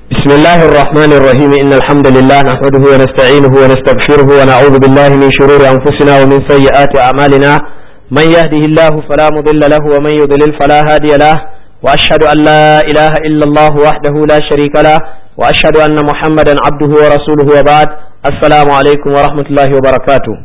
بسم الله الرحمن الرحيم إن الحمد لله نحمده ونستعينه ونستغفره ونعوذ بالله من شرور أنفسنا ومن سيئات أعمالنا من يهده الله فلا مضل له ومن يضلل فلا هادي له وأشهد أن لا إله إلا الله وحده لا شريك له وأشهد أن محمدا عبده ورسوله وبعد السلام عليكم ورحمة الله وبركاته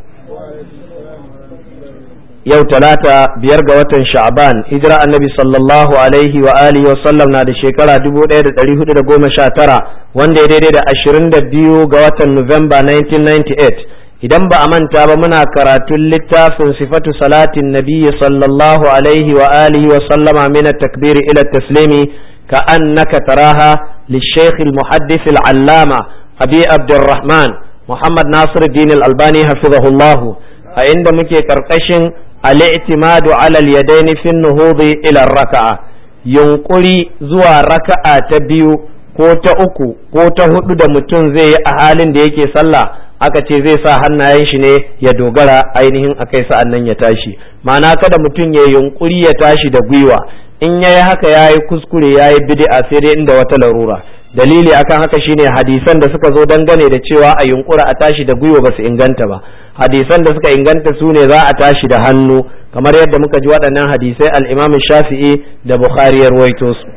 yau talata biyar ga watan sha'ban hijira annabi sallallahu alaihi wa alihi wa sallam na da shekara 1419 wanda ya daidai da 22 ga watan Nuwamba 1998 idan ba a manta ba muna karatun littafin sifatu salatin nabiyyi sallallahu alaihi wa alihi wa sallama min at-takbir ila at-taslimi ka annaka taraha للشيخ المحدث العلامة أبي عبد الرحمن محمد ناصر الدين الألباني حفظه الله عند مكي كرقشن الاعتماد على اليدين في النهوض إلى الركعة ينقلي زوا ركعة تبيو ko ta uku ko ta hudu da mutum zai yi a halin da yake sallah aka ce zai sa hannayen shi ne ya dogara ainihin akai sa'an nan ya tashi ma'ana kada mutum ya yunkuri ya tashi da gwiwa in yayi haka yayi kuskure yayi bid'a sai dai inda wata larura dalili akan haka shine hadisan da suka zo dangane da cewa a yunkura a tashi da gwiwa ba su inganta ba hadisan da suka inganta su ne za a tashi da hannu kamar yadda muka ji waɗannan hadisai al-Imam Shafi'i da Bukhari ya ruwaito su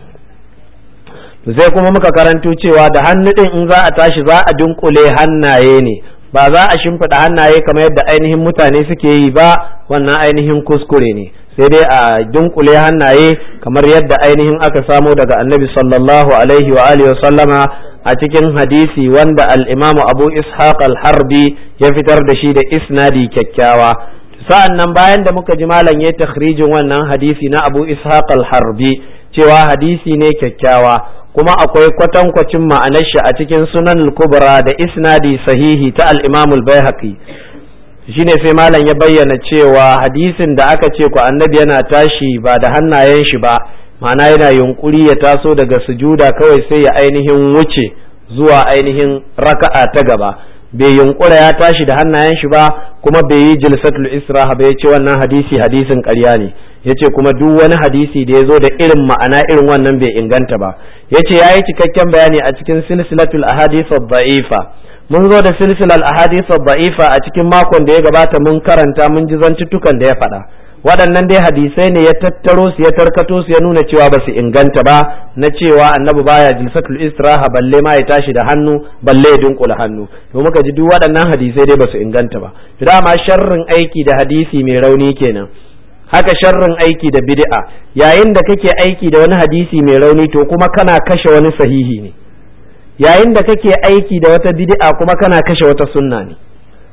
sai kuma muka karanto cewa da hannu din in za a tashi za a dunkule hannaye ne ba za a shimfiɗa hannaye kamar yadda ainihin mutane suke yi ba wannan ainihin kuskure ne sai dai a dunkule hannaye kamar yadda ainihin aka samo daga annabi sallallahu alaihi wa alihi sallama a cikin hadisi wanda al-imamu abu ishaq al-harbi ya fitar da shi da isnadi kyakkyawa sa'an nan bayan da muka ji malam ya takhrijin wannan hadisi na abu ishaq al-harbi cewa hadisi ne kyakkyawa kuma akwai kwatankwacin ma'anar shi a cikin sunan al-kubra da isnadi sahihi ta al-imam al-baihaqi shine sai malam ya bayyana cewa hadisin da aka ce ku annabi yana tashi ba da hannayen shi ba ma'ana yana yunkuri ya taso daga sujuda kawai sai ya ainihin wuce zuwa ainihin raka'a ta gaba bai yunkura ya tashi da hannayen shi ba kuma bai yi jilsatul israha ba ya ce wannan hadisi hadisin ƙarya ne ya ce kuma duk wani hadisi da ya zo da irin ma'ana irin wannan bai inganta ba ya ce ya yi cikakken bayani a cikin silsilatul ahadith da'ifa mun zo da silsilar ahadith da'ifa a cikin makon da ya gabata mun karanta mun ji zantuttukan da ya faɗa waɗannan dai hadisai ne ya tattaro su ya tarkato su ya nuna cewa ba su inganta ba na cewa annabi baya jilsatul istiraha balle ma ya tashi da hannu balle ya dunkula hannu to muka ji duk waɗannan hadisai dai ba su inganta ba to dama sharrin aiki da hadisi mai rauni kenan haka sharrin aiki da bid'a yayin da kake aiki da wani hadisi mai rauni to kuma kana kashe wani sahihi ne yayin da kake aiki da wata bid'a kuma kana kashe wata sunna ne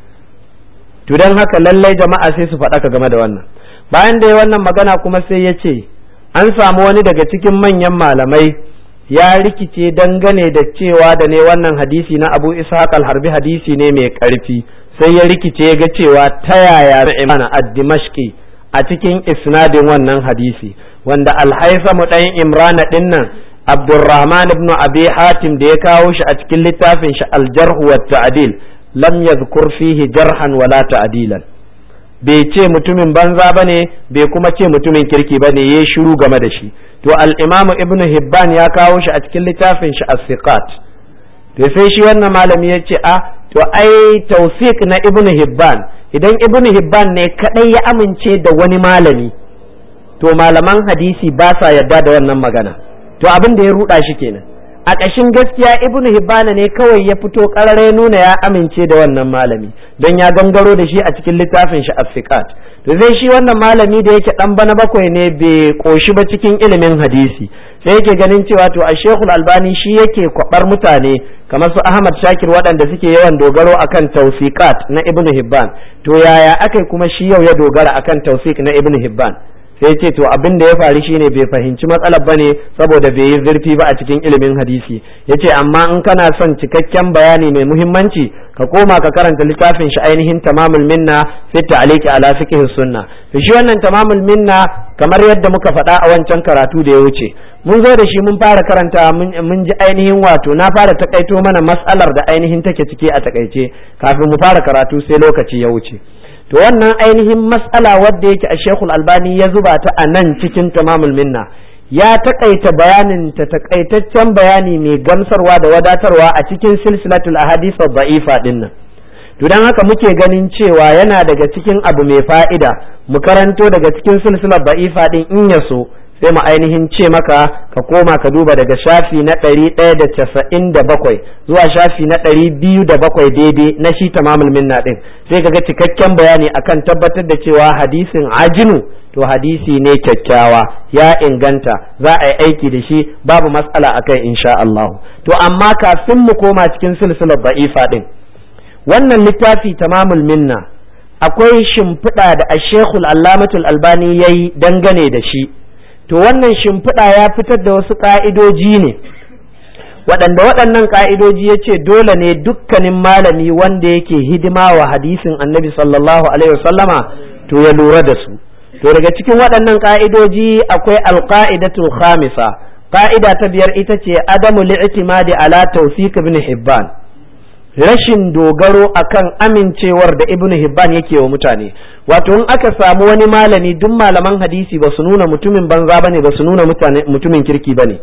to dan haka lallai jama'a sai su faɗaka game da wannan bayan da ya wannan magana kuma sai ya ce an samu wani daga cikin manyan malamai ya rikice dangane da cewa da ne wannan hadisi na abu ishaq al-harbi hadisi ne mai ƙarfi sai ya rikice ga cewa ta yaya imana ad-dimashqi a cikin isnadin wannan hadisi wanda al-haytham dan imrana dinnan abdurrahman ibn abi hatim da ya kawo shi a cikin littafin shi al-jarh wa ta'dil lam yadhkur fihi jarhan wala ta'dilan bai ce mutumin banza ba ne bai kuma ce mutumin kirki ba ne ya shiru game da shi to al'imamu ibnu hibban ya kawo shi a cikin littafin shi as-siqat to sai shi wannan malami ya ce a to ai tawfiq na ibnu hibban idan ibnu hibban ne kadai ya amince da wani malami to malaman hadisi ba sa yarda da wannan magana to abin da ya ruda shi kenan a ƙashin gaskiya ibnu hibbana ne kawai ya fito ƙarare nuna ya amince da wannan malami don ya gangaro da shi a cikin littafin shi afiqat to zai shi wannan malami da yake dan bana bakwai ne bai koshi ba cikin ilimin hadisi sai yake ganin cewa to a shekul albani shi yake kwabar mutane kamar su ahmad shakir waɗanda suke yawan dogaro akan tawfiqat na ibnu hibban to yaya akai kuma shi yau ya dogara akan tawfiq na ibnu hibban sai ce to abin da ya faru shine bai fahimci matsalar bane saboda bai yi zurfi ba a cikin ilimin hadisi yace amma in kana son cikakken bayani mai muhimmanci ka koma ka karanta littafin shi ainihin tamamul minna fi ta'liqi ala fiqh sunna to shi wannan tamamul minna kamar yadda muka faɗa a wancan karatu da ya wuce mun zo da shi mun fara karanta mun ji ainihin wato na fara takaito mana mas'alar da ainihin take ciki a takaice kafin mu fara karatu sai lokaci ya wuce to wannan ainihin mas'ala wadda yake a shekul albani ya zuba ta a nan cikin tamamul minna ya takaita bayanin ta takaitaccen bayani mai gamsarwa da wadatarwa a cikin silsilatul ahadith da'ifa din nan to dan haka muke ganin cewa yana daga cikin abu mai fa'ida mu karanto daga cikin silsilar da'ifa din in ya so sai mu ainihin ce maka ka koma ka duba daga shafi na ɗari ɗaya da casa'in da bakwai zuwa shafi na ɗari biyu da bakwai daidai na shi tamamul minna ɗin sai ka ga cikakken bayani akan tabbatar da cewa hadisin ajinu to hadisi ne kyakkyawa ya inganta za a yi aiki da shi babu matsala a kai insha Allah to amma kafin mu koma cikin silsilar da'ifa ɗin wannan littafi tamamul minna akwai shimfiɗa da ashekul allamatul albani ya yi dangane da shi to wannan shimfiɗa ya fitar da wasu ƙa'idoji ne waɗanda waɗannan ƙa'idoji ya ce dole ne dukkanin malami wanda yake hidima wa hadisin annabi sallallahu alaihi wasallama to ya lura da su to daga cikin waɗannan ƙa'idoji akwai alƙa'idatul khamisa ƙa'ida ta biyar ita ce adamu li'timadi ala tawfiq ibn hibban rashin dogaro akan amincewar da ibn hibban yake wa mutane wato in aka samu wani malami duk malaman hadisi ba su nuna mutumin banza bane ba su nuna mutumin kirki bane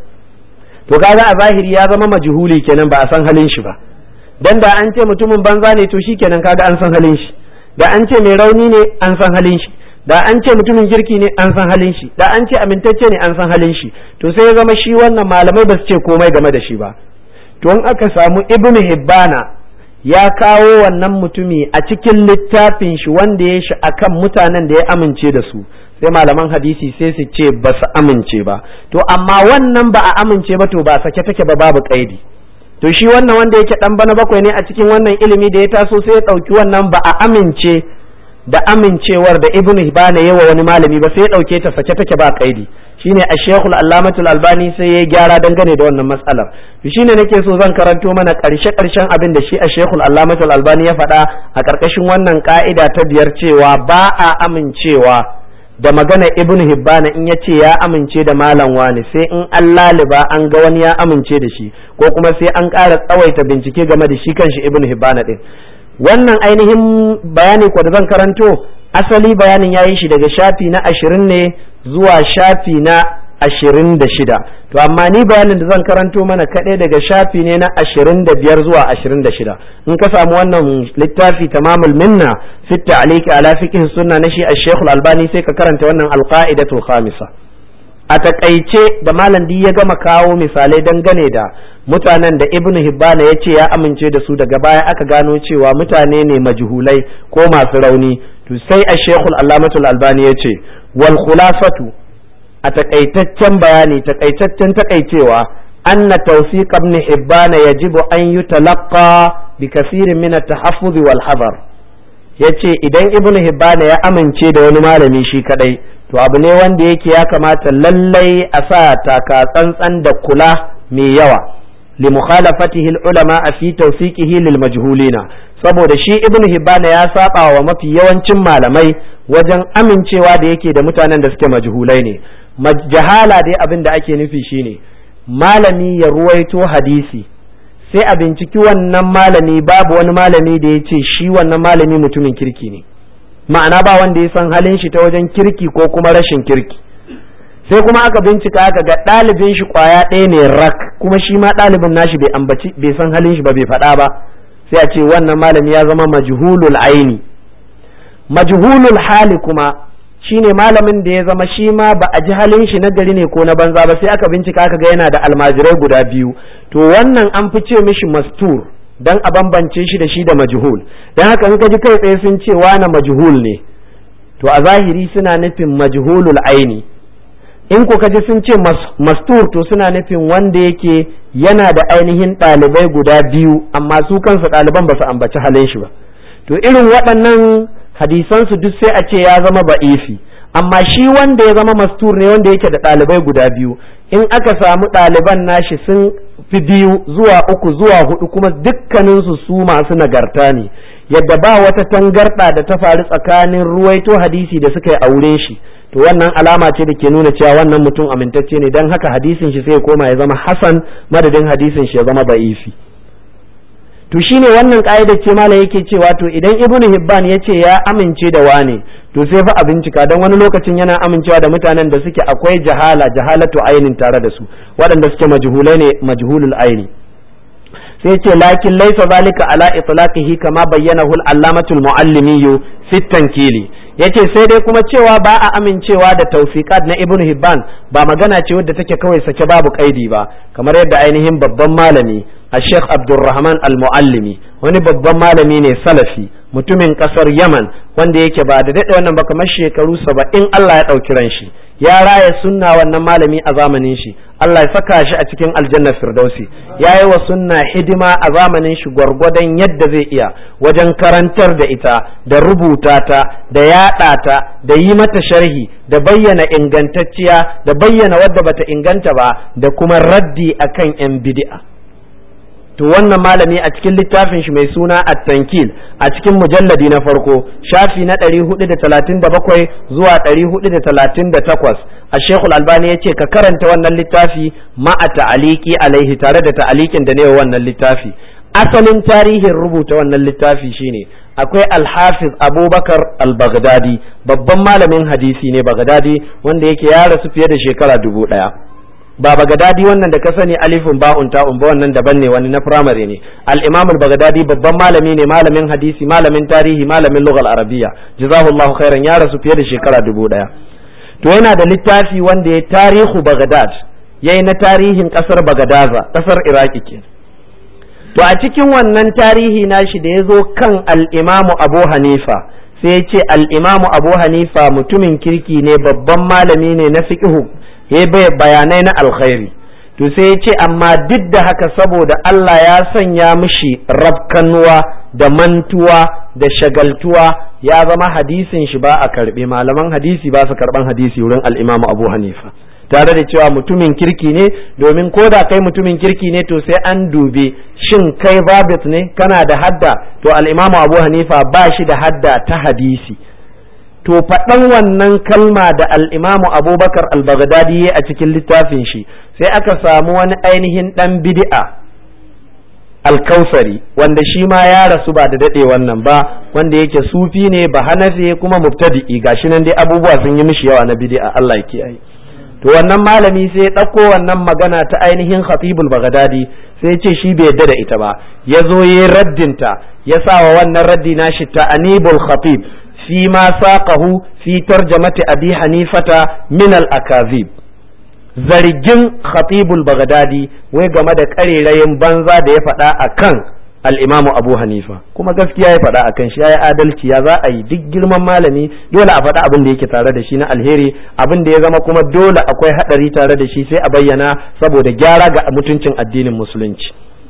to kaga a zahiri ya zama majhuli kenan ba a san halin shi ba dan da an ce mutumin banza ne to shikenan kaga an san halin shi da an ce mai rauni ne an san halin shi da an ce mutumin kirki ne an san halin shi da an ce amintacce ne an san halin shi to sai ya zama shi wannan malamai ba su ce komai game da shi ba to in aka samu ibnu hibbana ya kawo wannan mutumi a cikin littafin shi wanda ya shi akan mutanen da ya amince da su sai malaman hadisi sai su ce ba su amince ba to amma wannan ba a amince ba to ba sake take ba babu kaidi to shi wannan wanda yake dan bana bakwai ne a cikin wannan ilimi da ya taso sai ya dauki wannan ba a amince da amincewar da ibnu hibana yawa wani malami ba sai ya dauke ta sake take ba kaidi shine a shekul allamatul albani sai ya gyara dangane da wannan matsalar shine nake so zan karanto mana karshe karshen abin da shi a shekul allamatul albani ya faɗa a ƙarƙashin wannan ka'ida ta biyar cewa ba a amincewa da magana ibn hibbana in ya ce ya amince da malam wani sai in an laliba an ga wani ya amince da shi ko kuma sai an ƙara tsawaita bincike game da shi kanshi ibn hibbana din wannan ainihin bayani ko da zan karanto asali bayanin ya yi shi daga shafi na ashirin ne zuwa shafi na ashirin da shida to amma ni bayanin da zan karanto mana kaɗai daga shafi ne na ashirin da biyar zuwa ashirin da shida in ka samu wannan littafi tamamul minna fi ta'liqi ala fiqh sunna na shi ash-shaykh albani sai ka karanta wannan alqa'idatul khamisa a takaice da malam ya gama kawo misalai dangane da mutanen da ibnu hibbana ya ce ya amince da su daga baya aka gano cewa mutane ne majhulai ko masu rauni to sai ash-shaykh al-allamatul albani ya ce wal khulasatu a takaitaccen bayani takaitaccen takaicewa anna tawfiq ibn hibban yajibu an yutalaqqa bi kaseerin min at-tahaffuz wal hadar yace idan ibn hibban ya amince da wani malami shi kadai to abu ne wanda yake ya kamata lallai a sa taka tsantsan da kula mai yawa li mukhalafatihi al-ulama fi tawfiqihi lil majhulina saboda shi ibn hibban ya saba wa mafi yawancin malamai wajen amincewa da yake da mutanen da suke majhulai ne jahala dai abin da ake nufi shine malami ya ruwaito hadisi sai a binciki wannan malami babu wani malami da ya ce shi wannan malami mutumin kirki ne ma'ana ba wanda ya san halin shi ta wajen kirki ko kuma rashin kirki sai kuma aka bincika aka ga ɗalibin shi kwaya ɗaya ne rak kuma shi ma ɗalibin nashi bai ambaci bai san halin shi ba bai faɗa ba sai a ce wannan malami ya zama majhulul aini majhulul hali kuma shine malamin da ya zama shi ma ba a ji halin shi na gari ne ko na banza ba sai aka bincika aka ga yana da almajirai guda biyu to wannan an fi ce mishi mastur dan a bambance shi da shi da majhul dan haka in ka ji kai tsaye sun ce wani majhul ne to a zahiri suna nufin majhulul aini in ko ka ji sun ce mastur to suna nufin wanda yake yana da ainihin ɗalibai guda biyu amma su kansu ɗaliban ba su ambaci halin shi ba to irin waɗannan hadisansu duk sai a ce ya zama ba'ifi amma shi wanda ya zama mastur ne wanda yake da ɗalibai guda biyu in aka samu ɗaliban nashi sun fi biyu zuwa uku zuwa hudu kuma dukkaninsu su masu nagarta ne yadda ba wata tangarɗa da ta faru tsakanin ruwaito hadisi da suka yi aure shi to wannan alama ce da ke nuna cewa wannan mutum amintacce ne don haka hadisin shi sai koma ya zama hasan madadin hadisin shi ya zama ba'ifi to shine wannan ka'idar ce malam yake cewa to idan ibnu hibban ya ce ya amince da wane to sai fa a bincika don wani lokacin yana amincewa da mutanen da suke akwai jahala jahalatu ainin tare da su waɗanda suke majhulai ne majhulul aini sai ce lakin laisa zalika ala itlaqihi kama bayyanahu al-allamatul muallimi fi tankili yace sai dai kuma cewa ba a amincewa da tawfiqat na ibn hibban ba magana ce wadda take kawai sake babu kaidi ba kamar yadda ainihin babban malami a sheikh abdulrahman al-muallimi wani babban malami ne salafi mutumin kasar yaman wanda yake ba da daɗe wannan ba kamar shekaru saba'in allah ya ɗauki ran shi ya raya sunna wannan malami a zamanin shi Allah ya saka shi a cikin aljanna firdausi ya yi wa sunna hidima a zamanin shi gwargwadon yadda zai iya wajen karantar da ita da rubuta ta da yaɗa ta da yi mata sharhi da bayyana ingantacciya da bayyana wadda bata inganta ba da kuma raddi akan yan bid'a to wannan malami a cikin littafin shi mai suna at-tankil a cikin mujalladi na farko shafi na 437 zuwa 438 a shekul albani ya ce ka karanta wannan littafi ma'a ta'aliki alaihi tare da ta'alikin da ne wannan littafi asalin tarihin rubuta wannan littafi shine akwai alhafiz abubakar al-baghdadi babban malamin hadisi ne baghdadi wanda yake ya rasu fiye da shekara dubu ɗaya ba bagadadi wannan da ka sani alifin ba'un ta'un ba wannan daban ne wani na firamare ne al-imam al-bagadadi babban malami ne malamin hadisi malamin tarihi malamin lughal arabiyya jazahullahu khairan ya rasu fiye da shekara dubu daya to yana da littafi wanda ya tarihu bagadad yayi na tarihin kasar bagadaza kasar iraki ke to a cikin wannan tarihi nashi da ya zo kan al-imam abu hanifa sai ya ce al-imam abu hanifa mutumin kirki ne babban malami ne na fiqhu ya bayanai na alkhairi to sai ya ce amma duk da haka saboda Allah ya sanya mishi rafkanuwa da mantuwa da shagaltuwa ya zama hadisin shi ba a karbe malaman hadisi ba su karban hadisi wurin al'imamu abu hanifa tare da cewa mutumin kirki ne domin ko da kai mutumin kirki ne to sai an dube shin kai babit ne kana da hadda to al'imamu abu hanifa ba shi da hadda ta hadisi to faɗan wannan kalma da al'imamu abubakar al-baghdadi a cikin littafin shi sai aka samu wani ainihin ɗan bid'a alkausari wanda shi ma ya rasu ba da daɗe wannan ba wanda yake sufi ne ba hanafi kuma mubtadi'i gashi nan dai abubuwa sun yi mishi yawa na bid'a Allah ya kiyaye to wannan malami sai ya ɗauko wannan magana ta ainihin khatibul baghdadi sai ya ce shi bai yadda da ita ba ya zo ya raddinta ya sa wa wannan raddi nashi ta anibul khatib فيما ساقه في ترجمة أبي حنيفة من الأكاذيب zargin khatibul baghdadi wai game da karerayin banza da ya faɗa a kan al'imamu abu hanifa kuma gaskiya ya faɗa a kan shi ya yi adalci ya za a yi duk girman malami dole a faɗa abin da yake tare da shi na alheri abin da ya zama kuma dole akwai haɗari tare da shi sai a bayyana saboda gyara ga mutuncin addinin musulunci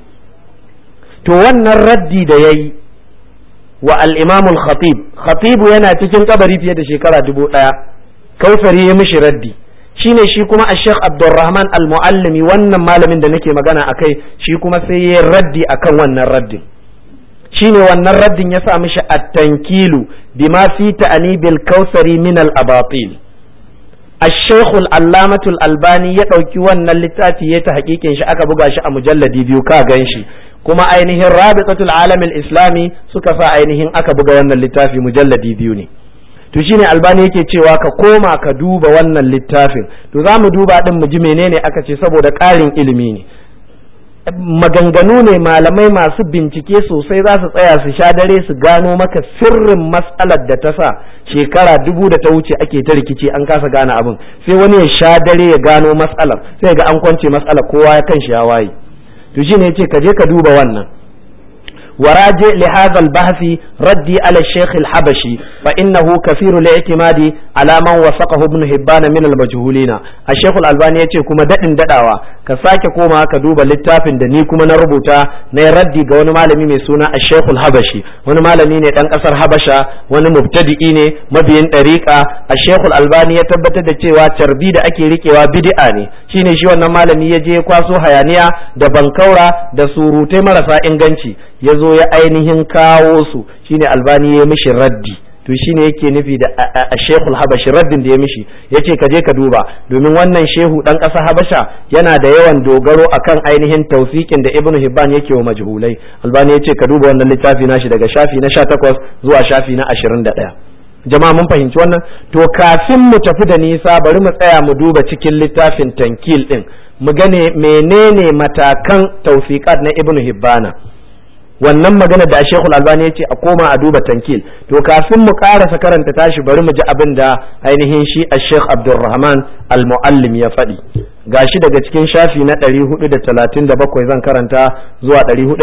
to wannan raddi da ya yi wa al'imamul khatib khatibu yana cikin kabari fiye da shekara dubu ɗaya kausari ya mishi raddi shine shi kuma a sheikh abdulrahman al-muallimi wannan malamin da nake magana a kai shi kuma sai ya raddi akan wannan raddin shine wannan raddin ya sa mishi at-tankilu bima fi ta'anibil kausari min al-abatil الشيخ العلامة الألباني يدعوكي وانا اللتاتي يتحقيقين شي aka buga shi a mujalladi biyu ka gan shi kuma ainihin rabitatul alamin islami suka sa ainihin aka buga wannan littafi mujalladi biyu ne to shine albani yake cewa ka koma ka duba wannan littafin to za mu duba din mu ji menene aka ce saboda ƙarin ilimi ne maganganu ne malamai masu bincike sosai za su tsaya su sha dare su gano maka sirrin matsalar da ta sa shekara dubu da ta wuce ake ta rikici an kasa gane abin sai wani ya sha dare ya gano matsalar sai ga an kwance matsalar kowa ya kan shi ya waye to shine yace ka je ka duba wannan وراجع لهذا البحث ردي على الشيخ الحبشي فإنه كثير الاعتماد على من وثقه ابن هبان من المجهولين الشيخ الألباني يتي كما دقن دقاوا كساك كوما كدوب للتافن دني كما نربوتا نردي قوان مالمي ميسونا الشيخ الحبشي وانا مالمي نتن أسر حبشا وانا مبتدئين مبين طريقة الشيخ الألباني يتبت دتي وتربي دا أكي ريكي وبدئاني shine shi wannan malami ya je kwaso hayaniya da bankaura da surutai marasa inganci ya zo ya ainihin kawo su shine albani ya mishi raddi to shine yake nufi da a shekul habashi raddin da ya mishi ya ce ka je ka duba domin wannan shehu ɗan ƙasa habasha yana da yawan dogaro akan ainihin tausikin da ibnu hibban yake wa majhulai albani ya ce ka duba wannan littafi nashi daga shafi na sha takwas zuwa shafi na ashirin da ɗaya jama'a mun fahimci wannan to kafin mu tafi da nisa bari mu tsaya mu duba cikin littafin tankil ɗin mu gane menene matakan tausikat na ibnu hibbana wannan magana da Sheikhul Albani ya ce a koma a duba tankil to kafin mu karasa karanta tashi bari mu ji abin da ainihin shi a Sheikh Abdulrahman Al-Muallim ya faɗi gashi daga cikin shafi na 437 zan karanta zuwa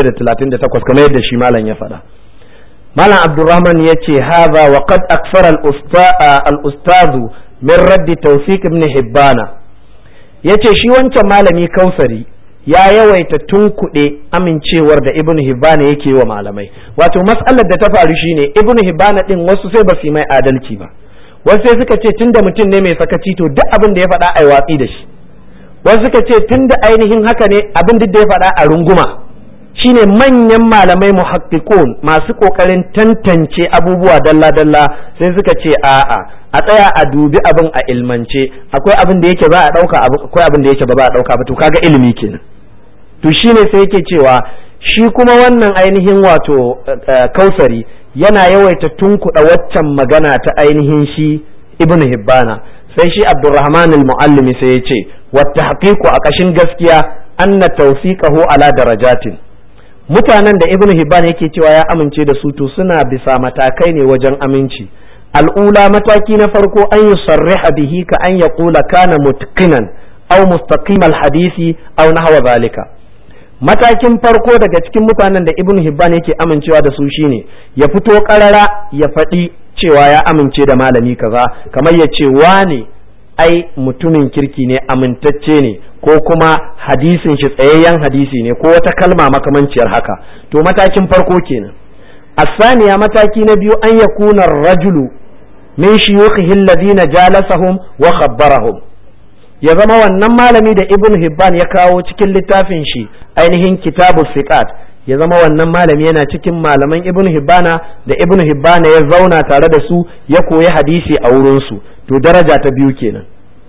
438 kamar yadda shi malam ya faɗa malam Abdulrahman ya ce hadha wa qad akfara al-ustazu min raddi tawfiq ibn Hibbana yace shi wancan malami Kausari ya yawaita tunkuɗe amincewar da ibn hibbana yake wa malamai wato matsalar da ta faru shine ibn hibbana din wasu sai ba su mai adalci ba wasu sai suka ce tunda mutum ne mai sakaci to duk abin da ya faɗa ai watsi da shi wasu suka ce tunda ainihin haka ne abin duk da ya faɗa a runguma shine manyan malamai muhaqqiqun masu kokarin tantance abubuwa dalla dalla sai suka ce a'a a tsaya a dubi abin a ilmance akwai abin da yake za a ɗauka akwai abin da yake ba za a ɗauka ba to kaga ilimi kenan to shine sai yake cewa shi kuma wannan ainihin wato kausari yana yawaita tunkuɗa waccan magana ta ainihin shi ibnu hibbana sai shi abdurrahman al-muallimi sai ya ce wata haqiqu a ƙashin gaskiya anna tawfiqahu ala darajatin mutanen da ibnu hibban yake cewa ya amince da su to suna bisa matakai ne wajen aminci al'ula mataki na farko an yi sarriha bihi ka an ya kula kana mutkinan au mustaqimal hadisi au nahwa zalika matakin farko daga cikin mutanen da ibn hibban yake amincewa da su shine ya fito karara ya faɗi cewa ya amince da malami kaza kamar ya ce wane ai mutumin kirki ne amintacce ne ko kuma hadisin shi tsayayyen hadisi ne ko wata kalma makamanciyar haka to matakin farko kenan الثانية mataki na biyu an yakuna rajulu min shuyukhihi alladhina jalasahum wa khabbarahum ya zama wannan malami da ibn hibban ya kawo cikin littafin shi ainihin kitabu siqat ya zama wannan malami yana cikin malaman ibn hibbana da ibn hibbana ya zauna tare da su ya koyi hadisi a wurin su to daraja ta biyu kenan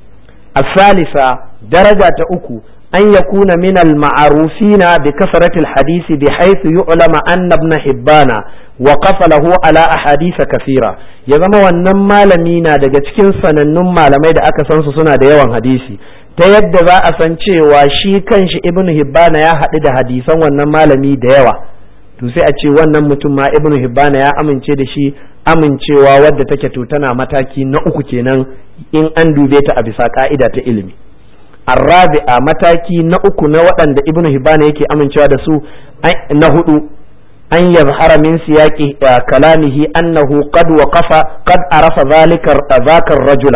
asalisa daraja ta uku أن يكون من المعروفين بكثرة الحديث بحيث يعلم أن ابن حبان وقف له على أحاديث كثيرة ya zama wannan malami na daga cikin sanannun malamai da aka san su suna da yawan hadisi ta yadda za a san cewa shi kanshi ibn hibbana ya haɗu da hadisan wannan malami da yawa to sai a ce wannan mutum ma ibn hibbana ya amince da shi amincewa wadda take to tana mataki na uku kenan in an dube ta a bisa ka'ida ta ilimi الرابعة mataki na uku na waɗanda ibnu hibana yake amincewa da su na hudu an yazhara min siyaqi kalamihi annahu qad waqafa qad arafa zalika dhaka rajula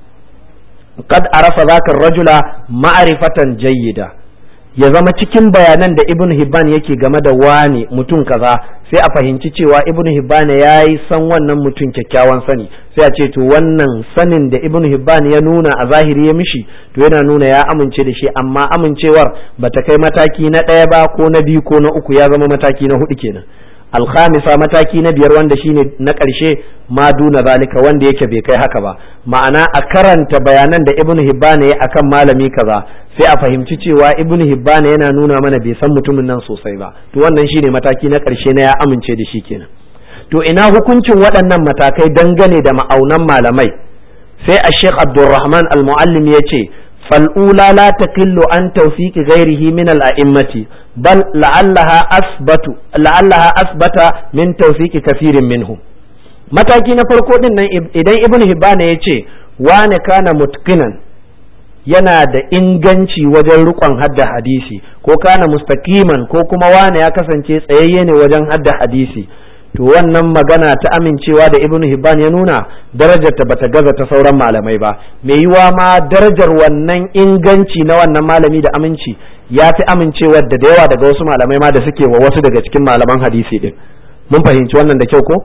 qad arafa dhaka rajula ma'rifatan jayyida ya zama cikin bayanan da ibnu hibban yake game da wane mutum kaza sai a fahimci cewa ibnu hibban ya yi san wannan mutum kyakkyawan sani sai a ce to wannan sanin da ibnu hibban ya nuna a zahiri ya mishi to yana nuna ya amince da shi amma amincewar bata kai mataki na ɗaya ba ko na biyu ko na uku ya zama mataki na hudu kenan alkhamisa mataki na biyar wanda shine na ƙarshe ma duna zalika wanda yake bai kai haka ba ma'ana a karanta bayanan da ibnu hibban ya akan malami kaza sai a fahimci cewa ibnu hibban yana nuna mana bai san mutumin nan sosai ba to wannan shine mataki na ƙarshe na ya amince da shi kenan to ina hukuncin waɗannan matakai dangane da ma'aunan malamai sai a sheikh abdulrahman al-muallim ya ce fal'ula la taqillu an tawfiqi ghairihi min al-a'immati bal la'allaha asbatu la'allaha asbata min tawfiqi kafirin minhum mataki na farko din nan idan ibnu hibban ya ce wane kana mutqinan yana da inganci wajen rikon hadda hadisi ko kana mustaqiman ko kuma wane ya kasance tsayayye ne wajen hadda hadisi to wannan magana ta amincewa da ibnu hibban ya nuna darajar ta bata gaza ta sauran malamai ba mai yiwa ma darajar wannan inganci na wannan malami da aminci ya fi amincewar da da yawa daga wasu malamai ma da suke wa wasu daga cikin malaman hadisi din mun fahimci wannan da kyau ko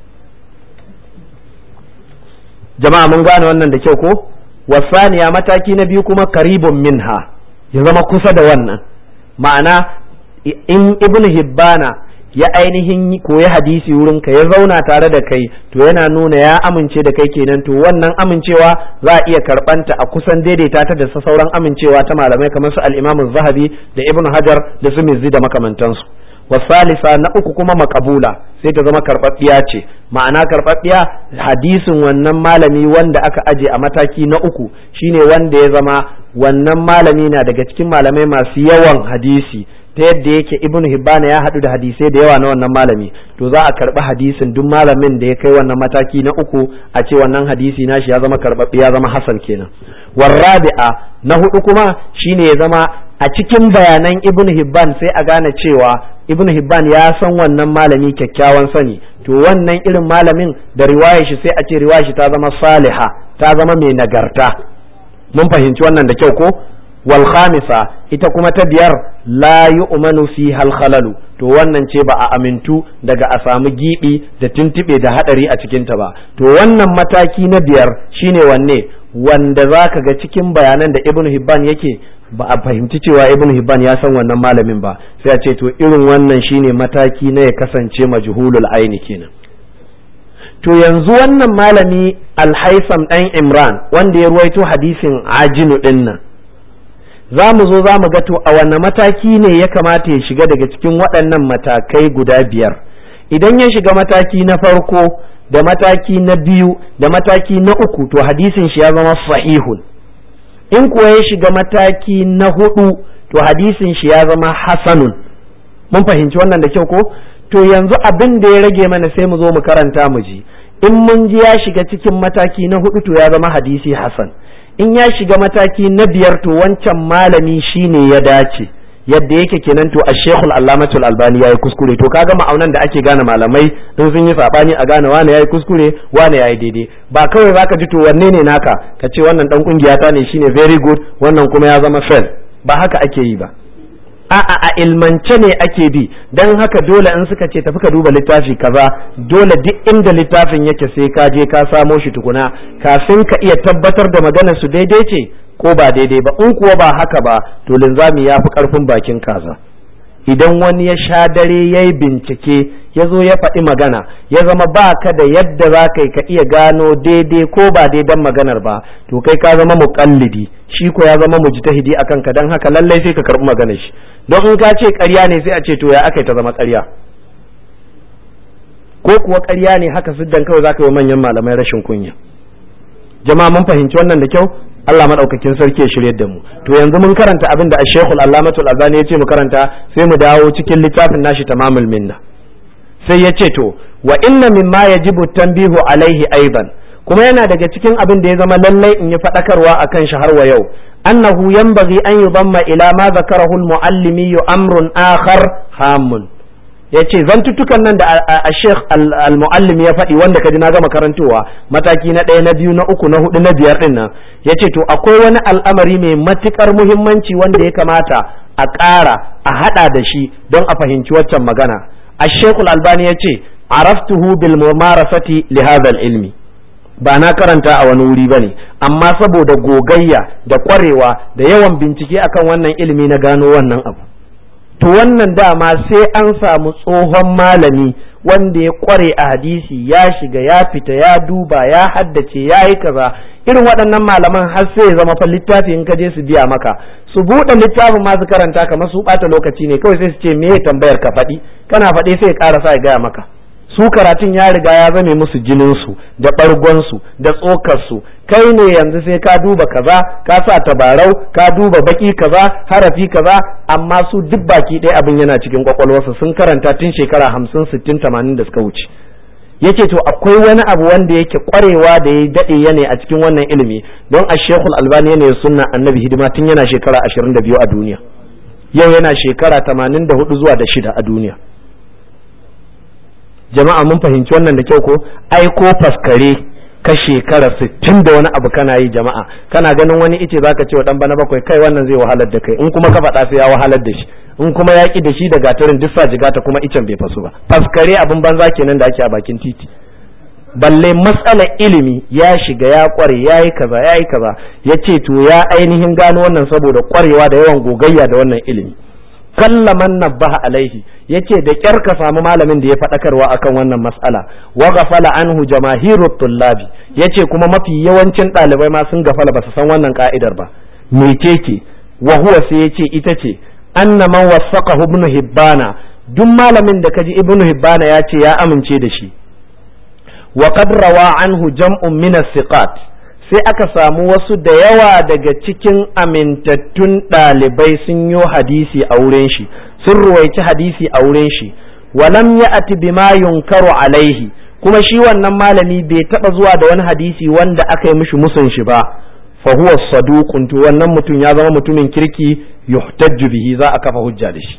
jama'a mun gane wannan da kyau ko wasaniya mataki na biyu kuma karibun minha ya zama kusa da wannan ma'ana in ibn hibbana ya ainihin koyi hadisi wurin ka ya zauna tare da kai to yana nuna ya amince da kai kenan to wannan amincewa za a iya karbanta a kusan daidaita ta da sauran amincewa ta malamai kamar su al-Imam Zahabi da Ibn Hajar da su Mizzi da makamantansu wasalisa na uku kuma makabula sai ta zama karɓaɓɓiya ce ma'ana karɓaɓɓiya hadisin wannan malami wanda aka aje a mataki na uku shine wanda ya zama wannan malami na daga cikin malamai masu yawan hadisi ta yadda yake ibnu hibbana ya haɗu da hadisai da yawa na wannan malami to za a karɓi hadisin duk malamin da ya kai wannan mataki na uku a ce wannan hadisi nashi ya zama karɓaɓɓe ya zama hasan kenan warrabi'a na hudu kuma shine ya zama a cikin bayanan ibn hibban sai a gane cewa ibn hibban ya san wannan malami kyakkyawan sani to wannan irin malamin da riwayar shi sai a ce riwayar shi ta zama saliha ta zama mai nagarta mun fahimci wannan da kyau ko wal khamisa ita kuma ta biyar la yu'manu fi hal khalalu to wannan ce ba a amintu daga a samu gibi da tuntube da hadari a cikin ta ba to wannan mataki na biyar shine wanne wanda zaka ga cikin bayanan da ibn hibban yake ba a fahimci cewa ibn hibban ya san wannan malamin ba sai a ce to irin wannan shine mataki na ya kasance majhulul aini kenan to yanzu wannan malami alhaisam dan imran wanda ya ruwaito hadisin ajinu din nan za mu zo za mu ga to a wanne mataki ne ya kamata ya shiga daga cikin waɗannan matakai guda biyar idan ya shiga mataki na farko da mataki na biyu da mataki na uku to hadisin shi ya zama sahihun in kuwa ya shiga mataki na hudu to hadisin shi ya zama hasanun mun fahimci wannan da kyau ko to yanzu abin da ya rage mana sai mu zo mu karanta mu ji in mun ji ya shiga cikin mataki na hudu to ya zama hadisi hasan in ya shiga mataki na biyar to wancan malami shine ya dace yadda yake kenan to a shekul allamatul albani ya yi kuskure to kaga ma'aunan da ake gane malamai in sun yi sabani a gane wane ya yi kuskure wane ya yi daidai ba kawai zaka ji to wanne ne naka ka ce wannan dan kungiya ta ne shine very good wannan kuma ya zama fail ba haka ake yi ba a'a a ilmance ne ake bi dan haka dole in suka ce tafi ka duba littafi kaza dole duk inda littafin yake sai ka je ka samo shi tukuna kafin ka iya tabbatar da maganar su daidai ce ko ba daidai ba in kuwa ba haka ba to linzami ya fi karfin bakin kaza idan wani ya sha dare ya yi bincike ya zo ya faɗi magana ya zama ba ka da yadda za ka yi ka iya gano daidai ko ba daidan maganar ba to kai ka zama muƙallidi shi ko ya zama mujtahidi a kanka don haka lallai sai ka karɓi maganar shi don in ka ce ƙarya ne sai a ce to ya aka ta zama ƙarya ko kuwa ƙarya ne haka siddan kawai za ka yi manyan malamai rashin kunya jama'a mun fahimci wannan da kyau Allah madaukakin sarki ya shirye da mu to yanzu mun karanta abin da Sheikhul Allamatul Azani ya ce mu karanta sai mu dawo cikin littafin nashi tamamul minna sai ya ce to wa inna mimma yajibu tanbihu alaihi aidan kuma yana daga cikin abin da ya zama lallai in yi fadakarwa akan shi har wa yau annahu yanbaghi an yudamma ila ma zakarahu al-muallimi amrun akhar hamun ya ce zantuttukan nan da a sheikh al-muallim ya faɗi wanda kaji na gama karantowa mataki na ɗaya na biyu na uku na hudu na biyar ɗin nan ya ce to akwai wani al'amari mai matuƙar muhimmanci wanda ya kamata a ƙara a haɗa da shi don a fahimci waccan magana a shekul albani ya ce araftuhu bil mumarasati li hadha ilmi ba na karanta a wani wuri bane amma saboda gogayya da ƙwarewa da yawan bincike akan wannan ilimi na gano wannan abu to wannan dama sai an samu tsohon malami wanda ya kware a hadisi ya shiga ya fita ya duba ya haddace ya yi kaza irin waɗannan malaman har sai ya zama fa littafi in ka je su biya maka su buɗe littafin masu karanta kamar su ɓata lokaci ne kawai sai su ce me tambayar ka faɗi kana faɗi sai ya ƙara sa ya gaya maka su karatun ya riga ya zame musu jininsu da ɓargonsu da tsokarsu kai ne yanzu sai ka duba kaza ka sa tabarau ka duba baki kaza harafi kaza amma su duk baki ɗaya abin yana cikin kwakwalwarsu sun karanta tun shekara hamsin sittin tamanin da suka wuce yace to akwai wani abu wanda yake kwarewa da ya daɗe yana a cikin wannan ilimi don a shekul albani yana sunna annabi hidima tun yana shekara ashirin da biyu a duniya yau yana shekara tamanin da hudu zuwa da shida a duniya jama'a mun fahimci wannan da kyau ko ai ko faskare ka shekara sittin da wani abu kana yi jama'a kana ganin wani ice zaka ce wa dan bana bakwai kai wannan zai wahalar da kai in kuma ka faɗa sai ya wahalar da shi in kuma ya ki da shi da gatarin duk sa jigata kuma icen bai fasu ba faskare abin banza kenan da ake a bakin titi balle matsalar ilimi ya shiga ya kware ya yi kaza ya yi kaza ya ce to ya ainihin gano wannan saboda kwarewa da yawan gogayya da wannan ilimi qalla man nabbaha alaihi yace da kyar ka samu malamin da ya faɗakarwa akan wannan mas'ala wa ghafala anhu jamaahirut tullabi yace kuma mafi yawancin ɗalibai ma sun gafala ba su san wannan ka'idar ba mecece wa huwa sai yace ita ce anna man waffaqahu ibn hibbana duk malamin da kaji ibn hibbana ya ce ya amince da shi wa qad rawa anhu jam'un min as-siqat sai aka samu wasu da yawa daga cikin amintattun ɗalibai sun yi hadisi a wurin shi sun ruwaici hadisi a wurin shi walam ya'ti bima yunkaru alaihi kuma shi wannan malami bai taba zuwa da wani hadisi wanda aka yi mishi musun shi ba fa huwa saduqun to wannan mutum ya zama mutumin kirki yuhtajju bihi za a kafa hujja da shi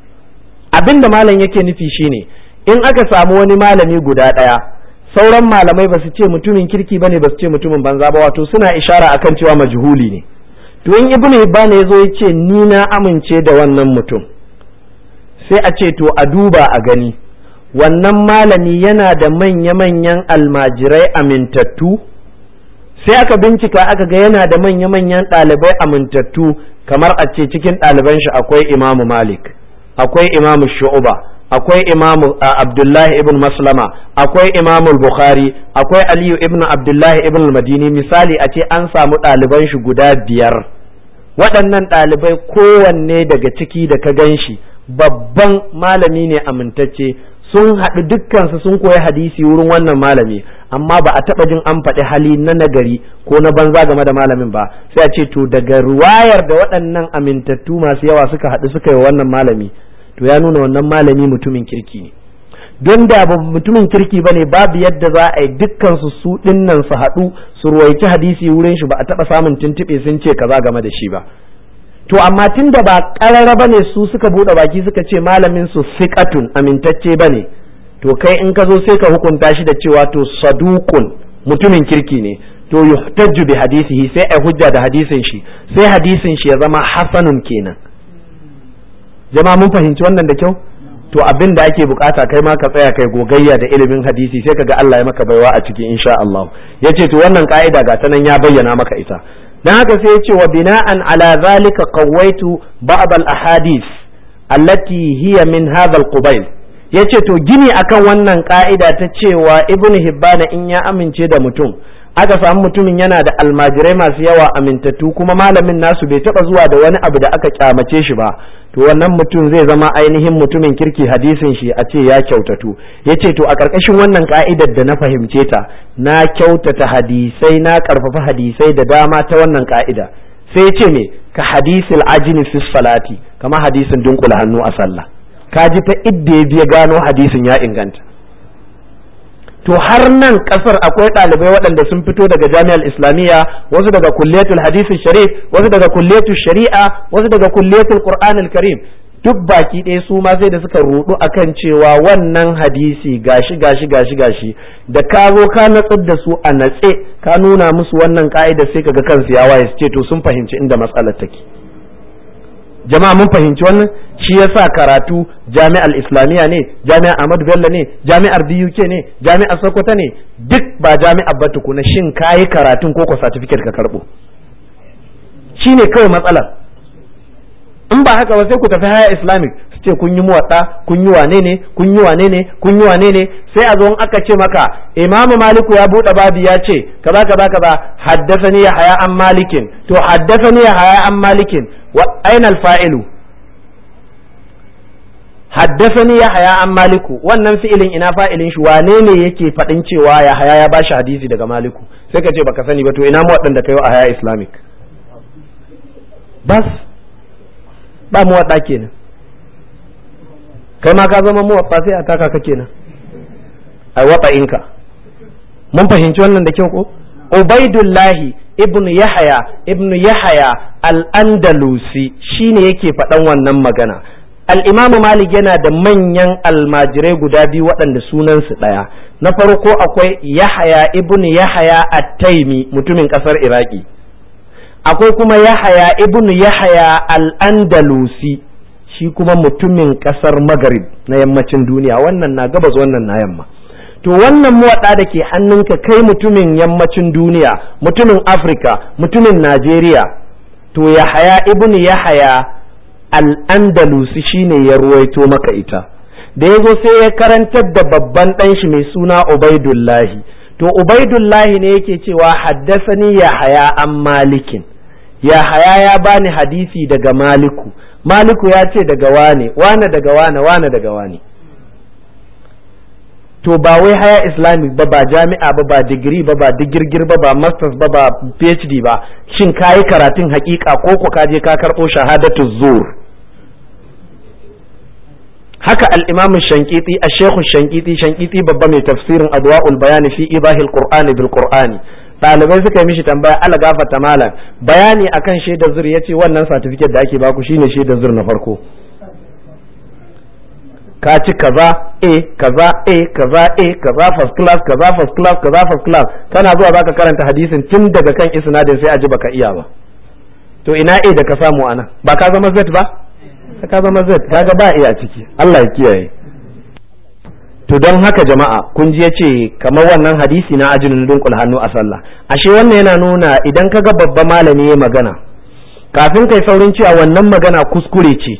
abinda malam yake nufi shine in aka samu wani malami guda ɗaya sauran malamai ba su ce mutumin kirki bane ba su ce mutumin banza ba wato suna ishara akan cewa majhuli ne to in ibnu hibban ya zo ya ce ni na amince da wannan mutum sai a ce to a duba a gani wannan malami yana da manya-manyan almajirai amintattu sai aka bincika aka ga yana da manya-manyan ɗalibai amintattu kamar a ce cikin ɗaliban shi akwai imamu malik akwai imamu shu'uba akwai imamu abdullahi ibn maslama akwai imamu bukhari akwai aliyu ibn abdullahi ibn madini misali a ce an samu ɗaliban shi guda biyar waɗannan ɗalibai kowanne daga ciki da ka gan shi babban malami ne amintacce sun haɗu dukkansu sun koyi hadisi wurin wannan malami amma ba a taɓa jin an faɗi hali na nagari ko na banza game da malamin ba sai a ce to daga ruwayar da waɗannan amintattu masu yawa suka haɗu suka yi wannan malami to ya nuna wannan malami mutumin kirki ne don da ba mutumin kirki ba ne babu yadda za a yi dukkansu su ɗinnan su haɗu su ruwaici hadisi wurin shi ba a taɓa samun tuntuɓe sun ce kaza game da shi ba to amma tun da ba ƙarara ba ne su suka buɗe baki suka ce malamin su siƙatun amintacce ba ne to kai in ka zo sai ka hukunta shi da cewa to saduqun mutumin kirki ne to yuhtajju bi hadisihi sai ai hujja da hadisin shi sai hadisin shi ya zama hasanun kenan jama'a mun fahimci wannan da kyau to abin da ake bukata kai ma ka tsaya kai gogayya da ilimin hadisi sai kaga Allah ya maka baiwa a cikin insha Allah yace to wannan ka'ida ga ta nan ya bayyana maka ita dan haka sai yace wa bina'an ala zalika qawaitu ba'd al ahadith allati hiya min hadha al qubayl yace to gini akan wannan ka'ida ta cewa ibnu hibbana in ya amince da mutum aka samu mutumin yana da almajirai masu yawa amintattu kuma malamin nasu bai taba zuwa da wani abu da aka kyamace shi ba to wannan mutum zai zama ainihin mutumin kirki hadisin shi a ce ya kyautatu ya ce to a ƙarƙashin wannan ka'idar da na fahimce ta na kyautata hadisai na ƙarfafa hadisai da dama ta wannan ka'ida sai ce me ka hadisil ajini fi salati kama hadisin dunkula hannu a sallah ka ji ta idda ya biya gano hadisin ya inganta to har nan kasar akwai ɗalibai waɗanda sun fito daga jami'ar islamiyya wasu daga kulliyatul hadisi sharif wasu daga kulliyatul shari'a wasu daga kulliyatul qur'anil karim duk baki ɗaya su ma sai da suka rudu akan cewa wannan hadisi gashi gashi gashi gashi da ka zo ka natsar da su a natse ka nuna musu wannan ka'ida sai kaga kansu ya waye su ce to sun fahimci inda matsalar take jama'a mun fahimci wannan shi yasa karatu jami'ar islamiyya ne jami'ar ahmadu bello ne jami'ar buk ne jami'ar sokoto ne duk ba jami'ar ba tukuna shin kayi karatun ko ko certificate ka karbo shine kawai matsalar in ba haka ba sai ku tafi haya islamic su ce kun yi muwaɗa kun yi wane ne kun yi wane ne kun yi wane ne sai a zo in aka ce maka imamu maliku ya buɗe babi ya ce kaza kaza kaza haddasani ya haya an malikin to haddasani ya haya an malikin wa aina alfa'ilu haddasani ya haya an maliku wannan fi'ilin ina fa'ilin shi wane ne yake faɗin cewa ya haya ya bashi hadisi daga maliku sai ka ce baka sani ba to ina mu waɗanda kai a haya islamic bas ba mu waɗa kenan kai ma ka zama mu waɗa sai a taka ka kenan ai waɗa inka mun fahimci wannan da kyau ko ubaidullahi ibnu yahaya ibnu yahaya al-andalusi shine yake faɗan wannan magana al'imamu malik yana da manyan almajirai guda biyu waɗanda sunansu ɗaya na farko akwai yahaya ibn yahaya at-taimi mutumin ƙasar iraki akwai kuma yahaya ibn yahaya al-andalusi shi kuma mutumin ƙasar magarib na yammacin duniya wannan na gabas wannan na yamma to wannan muwaɗa da ke hannunka kai mutumin yammacin duniya mutumin afirka mutumin najeriya to yahaya ibn yahaya al-andalusi shine ya ruwaito maka ita da ya zo sai ya karantar da babban ɗan shi mai suna ubaidullahi to ubaidullahi ne yake cewa haddasani ya haya an malikin ya haya ya bani hadisi daga maliku maliku ya ce daga wane wane daga wane wane daga wane to ba wai haya islamic ba ba jami'a ba ba digiri ba ba digirgir ba ba masters ba ba phd ba shin kayi karatun hakika ko ko ka je ka karɓo shahadatu zur haka al-imam shankiti a shekhu shankiti shankiti babba mai tafsirin adwa'ul bayani fi ibahil qur'ani bil qur'ani ɗalibai suka yi mishi tambaya ala gafata malam bayani akan shaidar zur yace wannan certificate da ake baku shine shaidar zur na farko ka ci kaza a kaza a kaza a kaza first class kaza first class kaza first class kana zuwa zaka karanta hadisin tun daga kan isnadin sai a ji baka iya ba to ina a da ka samu ana ba ka zama z ba ka zama z kaga ba iya ciki Allah ya kiyaye to don haka jama'a kun ji yace kamar wannan hadisi na ajinin dunkul hannu a sallah ashe wannan yana nuna idan kaga babba malami ya magana kafin kai saurin cewa wannan magana kuskure ce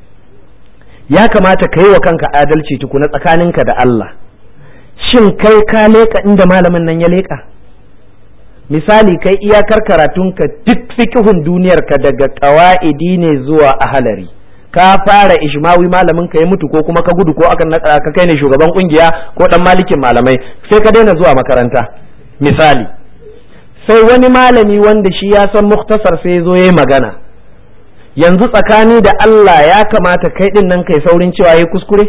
ya kamata ka yi wa kanka adalci tukuna tsakaninka da Allah shin kai ka leka inda malamin nan ya leka misali kai iyakar karatunka duk fikihun duniyarka daga ƙawa'idi ne zuwa ahalari ka fara ishmawi malamin ka ya mutu ko kuma ka gudu ko aka ka kai ne shugaban kungiya ko dan malikin malamai sai ka daina zuwa makaranta misali sai wani malami wanda shi ya san muktasar sai zo yayi magana yanzu tsakani da Allah ya kamata kai din nan kai saurin cewa yayi kuskure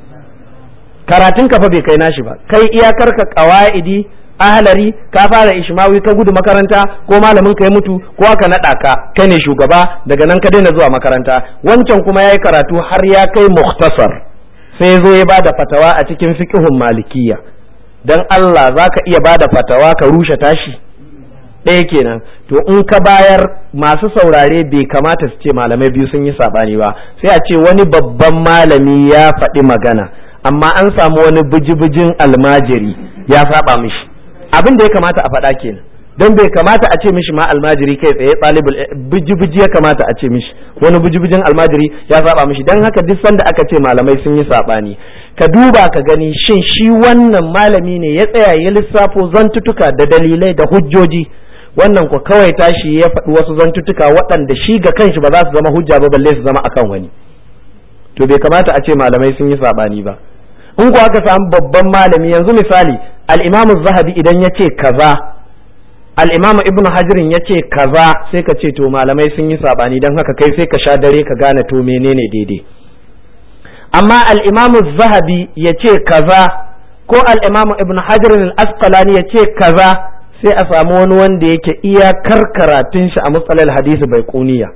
karatun ka fa bai kai nashi ba kai iyakar ka qawaidi ahlari ka fara ishmawi ka gudu makaranta ko malamin ka ya mutu ko aka naɗa ka kai ne shugaba daga nan ka daina zuwa makaranta wancan kuma yayi karatu har ya kai mukhtasar sai zo ya bada fatawa a cikin fiqhun malikiya dan Allah zaka iya bada fatawa ka rushe tashi ɗaya kenan to in ka bayar masu saurare bai kamata su ce malamai biyu sun yi sabani ba sai a ce wani babban malami ya faɗi magana amma an samu wani bijibijin almajiri ya saba mishi abin da ya kamata a faɗa kenan don bai kamata a ce mishi ma almajiri kai tsaye ɗalibul biji-biji ya kamata a ce mishi wani biji-bijin almajiri ya saba mishi don haka duk sanda aka ce malamai sun yi saɓani ka duba ka gani shin shi wannan malami ne ya tsaya ya lissafo zantutuka da dalilai da hujjoji wannan ko kawai tashi ya faɗi wasu zantutuka waɗanda shi ga kanshi ba za su zama hujja ba balle su zama akan wani to bai kamata a ce malamai sun yi saɓani ba in ko aka samu babban malami yanzu misali al-imamu zahabi idan ya ce kaza al-imamu ibnu hajirin ya ce kaza sai ka ce to malamai sun yi sabani don haka kai sai ka sha dare ka gane to menene daidai amma al-imamu zahabi ya ce kaza ko al-imamu ibnu hajirin al-asqalani ya ce kaza sai a samu wani wanda yake iyakar karatun shi a matsalar hadisi bai kuniya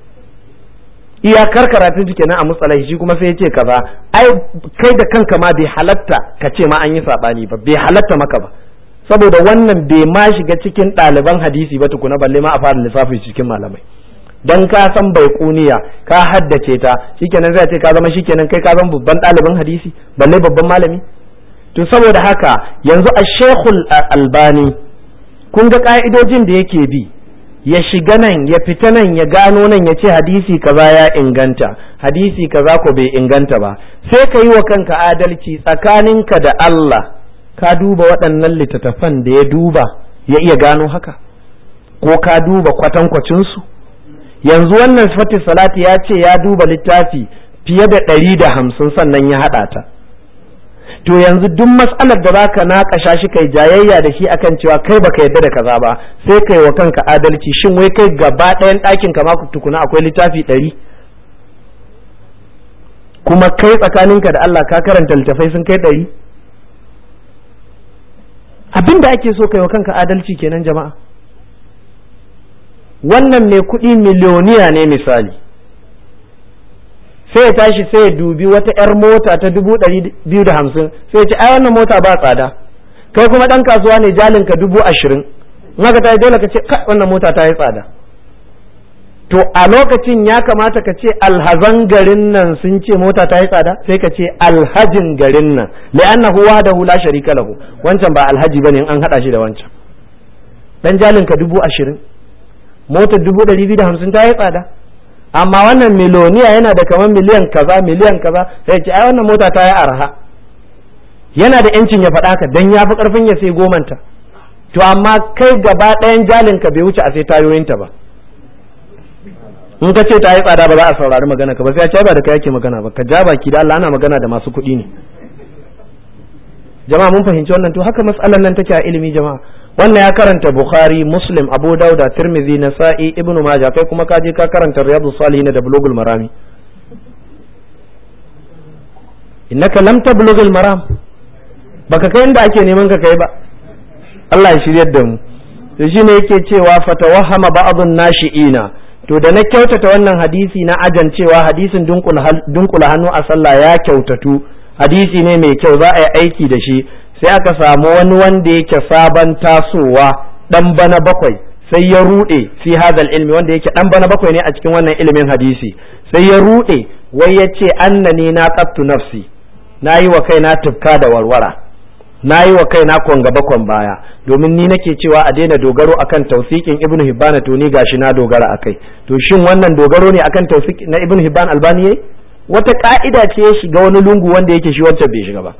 iyakar karatun shi kenan a matsalar shi kuma sai ya ce kaza ai kai da kanka ma bai halatta ka ce ma an yi sabani ba bai halatta maka ba saboda wannan bai ma shiga cikin ɗaliban hadisi ba tukuna balle ma a fara lissafi cikin malamai dan ka san bai kuniya ka haddace ta shikenan zai ce ka zama shikenan kai ka zama babban ɗaliban hadisi balle babban malami to saboda haka yanzu a shekul albani kun ga ka'idojin da yake bi ya shiga nan ya fita nan ya gano nan ya ce hadisi kaza ya inganta hadisi kaza ko bai inganta ba sai ka yi wa kanka adalci tsakaninka da Allah ka duba waɗannan littattafan da ya duba ya iya gano haka ko ka duba kwatankwacinsu yanzu wannan sifati salati ya ce ya duba littafi fiye da ɗari da hamsin sannan ya haɗa ta to yanzu duk matsalar da zaka naƙasha shi kai jayayya da shi akan cewa kai baka yarda da kaza ba sai kai wa kanka adalci shin wai kai gaba ɗayan ɗakin ka ma tukuna akwai littafi ɗari kuma kai tsakaninka da Allah ka karanta littafai sun kai ɗari abin da ake so kai wa kanka adalci kenan jama'a wannan mai kuɗi miliyoniya ne misali sai ya tashi sai ya dubi wata 'yar mota ta dubu ɗari biyu da hamsin sai ya ce ai wannan mota ba tsada kai kuma ɗan kasuwa ne jalinka dubu ashirin in haka ta yi dole ka ce kai wannan mota ta yi tsada to a lokacin ya kamata ka ce alhazan garin nan sun ce mota ta yi tsada sai ka ce alhajin garin nan li'annahu wahdahu la sharika lahu wancan ba alhaji bane in an hada shi da wancan dan jalinka dubu ashirin motar dubu ɗari biyu da hamsin ta yi tsada amma wannan miloniya yana da kamar miliyan kaza miliyan kaza sai ce ai wannan mota ta yi arha yana da yancin ya faɗa ka dan ya fi karfin ya sai gomanta to amma kai gaba ɗayan jalin ka bai wuce a sai tayoyinta ba in ka ce ta yi tsada ba za a saurari magana ka ba sai ya ce ba da kai yake magana ba ka ja baki da Allah ana magana da masu kuɗi ne jama'a mun fahimci wannan to haka mas'alar nan take a ilimi jama'a wannan ya karanta bukhari muslim abu dauda tirmidhi nasa'i ibn majah kai kuma ka je ka karanta riyadu salihin da bulugul marami innaka lam tablughul maram baka kai inda ake neman ka kai ba Allah ya shiryar da mu to shine yake cewa fatawahama ba'dun nashi'ina to da na kyautata wannan hadisi na ajan cewa hadisin dunkula hannu a sallah ya kyautatu hadisi ne mai kyau za a yi aiki da shi sai aka samu wani wanda yake sabon tasowa dan bana bakwai sai ya rude fi hadal ilmi wanda yake dan bana bakwai ne a cikin wannan ilimin hadisi sai ya rude wai ya ce annani na qattu nafsi na yi wa kaina tufka da warwara na yi wa kaina kon gaba kon baya domin ni nake cewa a daina dogaro akan tausikin ibnu hibban to ni gashi na dogara akai to shin wannan dogaro ne akan tausik na ibnu hibban albani yayi wata ka'ida ce ya shiga wani lungu wanda yake shi wancan bai shiga ba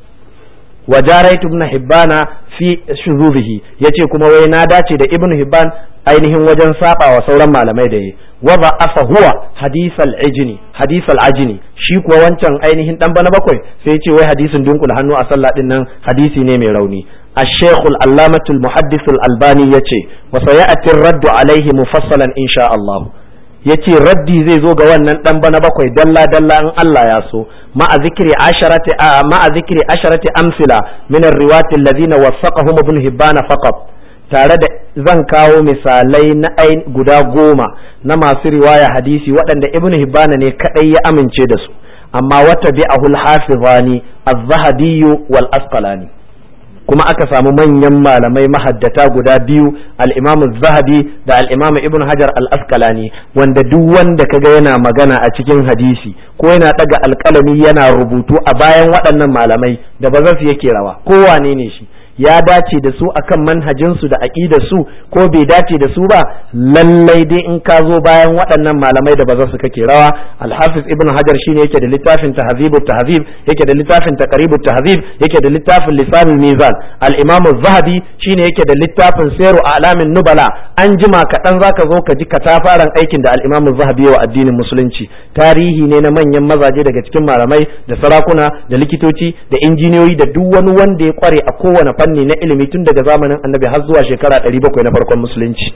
wa jaraitu ibn hibbana fi shuzubihi yace kuma wai na dace da ibn hibban ainihin wajen saba wa sauran malamai da yi wa ba afa huwa hadisal ajini hadisal ajini shi kuwa wancan ainihin dan bana bakwai sai yace wai hadisin dunkul hannu a sallah din nan hadisi ne mai rauni الشيخ العلامة المحدث الألباني يتي وسيأتي الرد عليه مفصلا إن شاء الله yace raddi zai zo ga wannan dan bana bakwai dalla dalla in Allah ya so ma'a zikri asharati ma'a zikri asharati amsila min ar-riwayat alladhina wasaqahum ibn hibban faqat tare da zan kawo misalai na guda goma na masu riwaya hadisi waɗanda ibn hibban ne kadai ya amince da su amma wata bi'ahu al-hafizani az-zahabi wal asqalani kuma aka samu manyan malamai mahaddata guda biyu al-imam zahabi da al-imam ibn hajar al-asqalani wanda duk wanda kaga yana magana a cikin hadisi ko yana daga alkalami yana rubutu a bayan waɗannan malamai da ba su yake rawa kowane ne shi ya dace da su akan manhajinsu da aƙidar su ko bai dace da su ba lallai dai in ka zo bayan waɗannan malamai da ba za su kake rawa alhafiz ibn hajar shine yake da littafin tahzibut tahzib yake da littafin taqribut tahzib yake da littafin lisanul mizan al-imam az-zahabi shine yake da littafin sayru a'lamin nubala an jima kaɗan zaka zo ka ji katafaren aikin da al-imam az-zahabi wa addinin musulunci tarihi ne na manyan mazaje daga cikin malamai da sarakuna da likitoci da injiniyoyi da duk wani wanda ya kware a kowane fanni na ilimi tun daga zamanin annabi har zuwa shekara 700 na farkon musulunci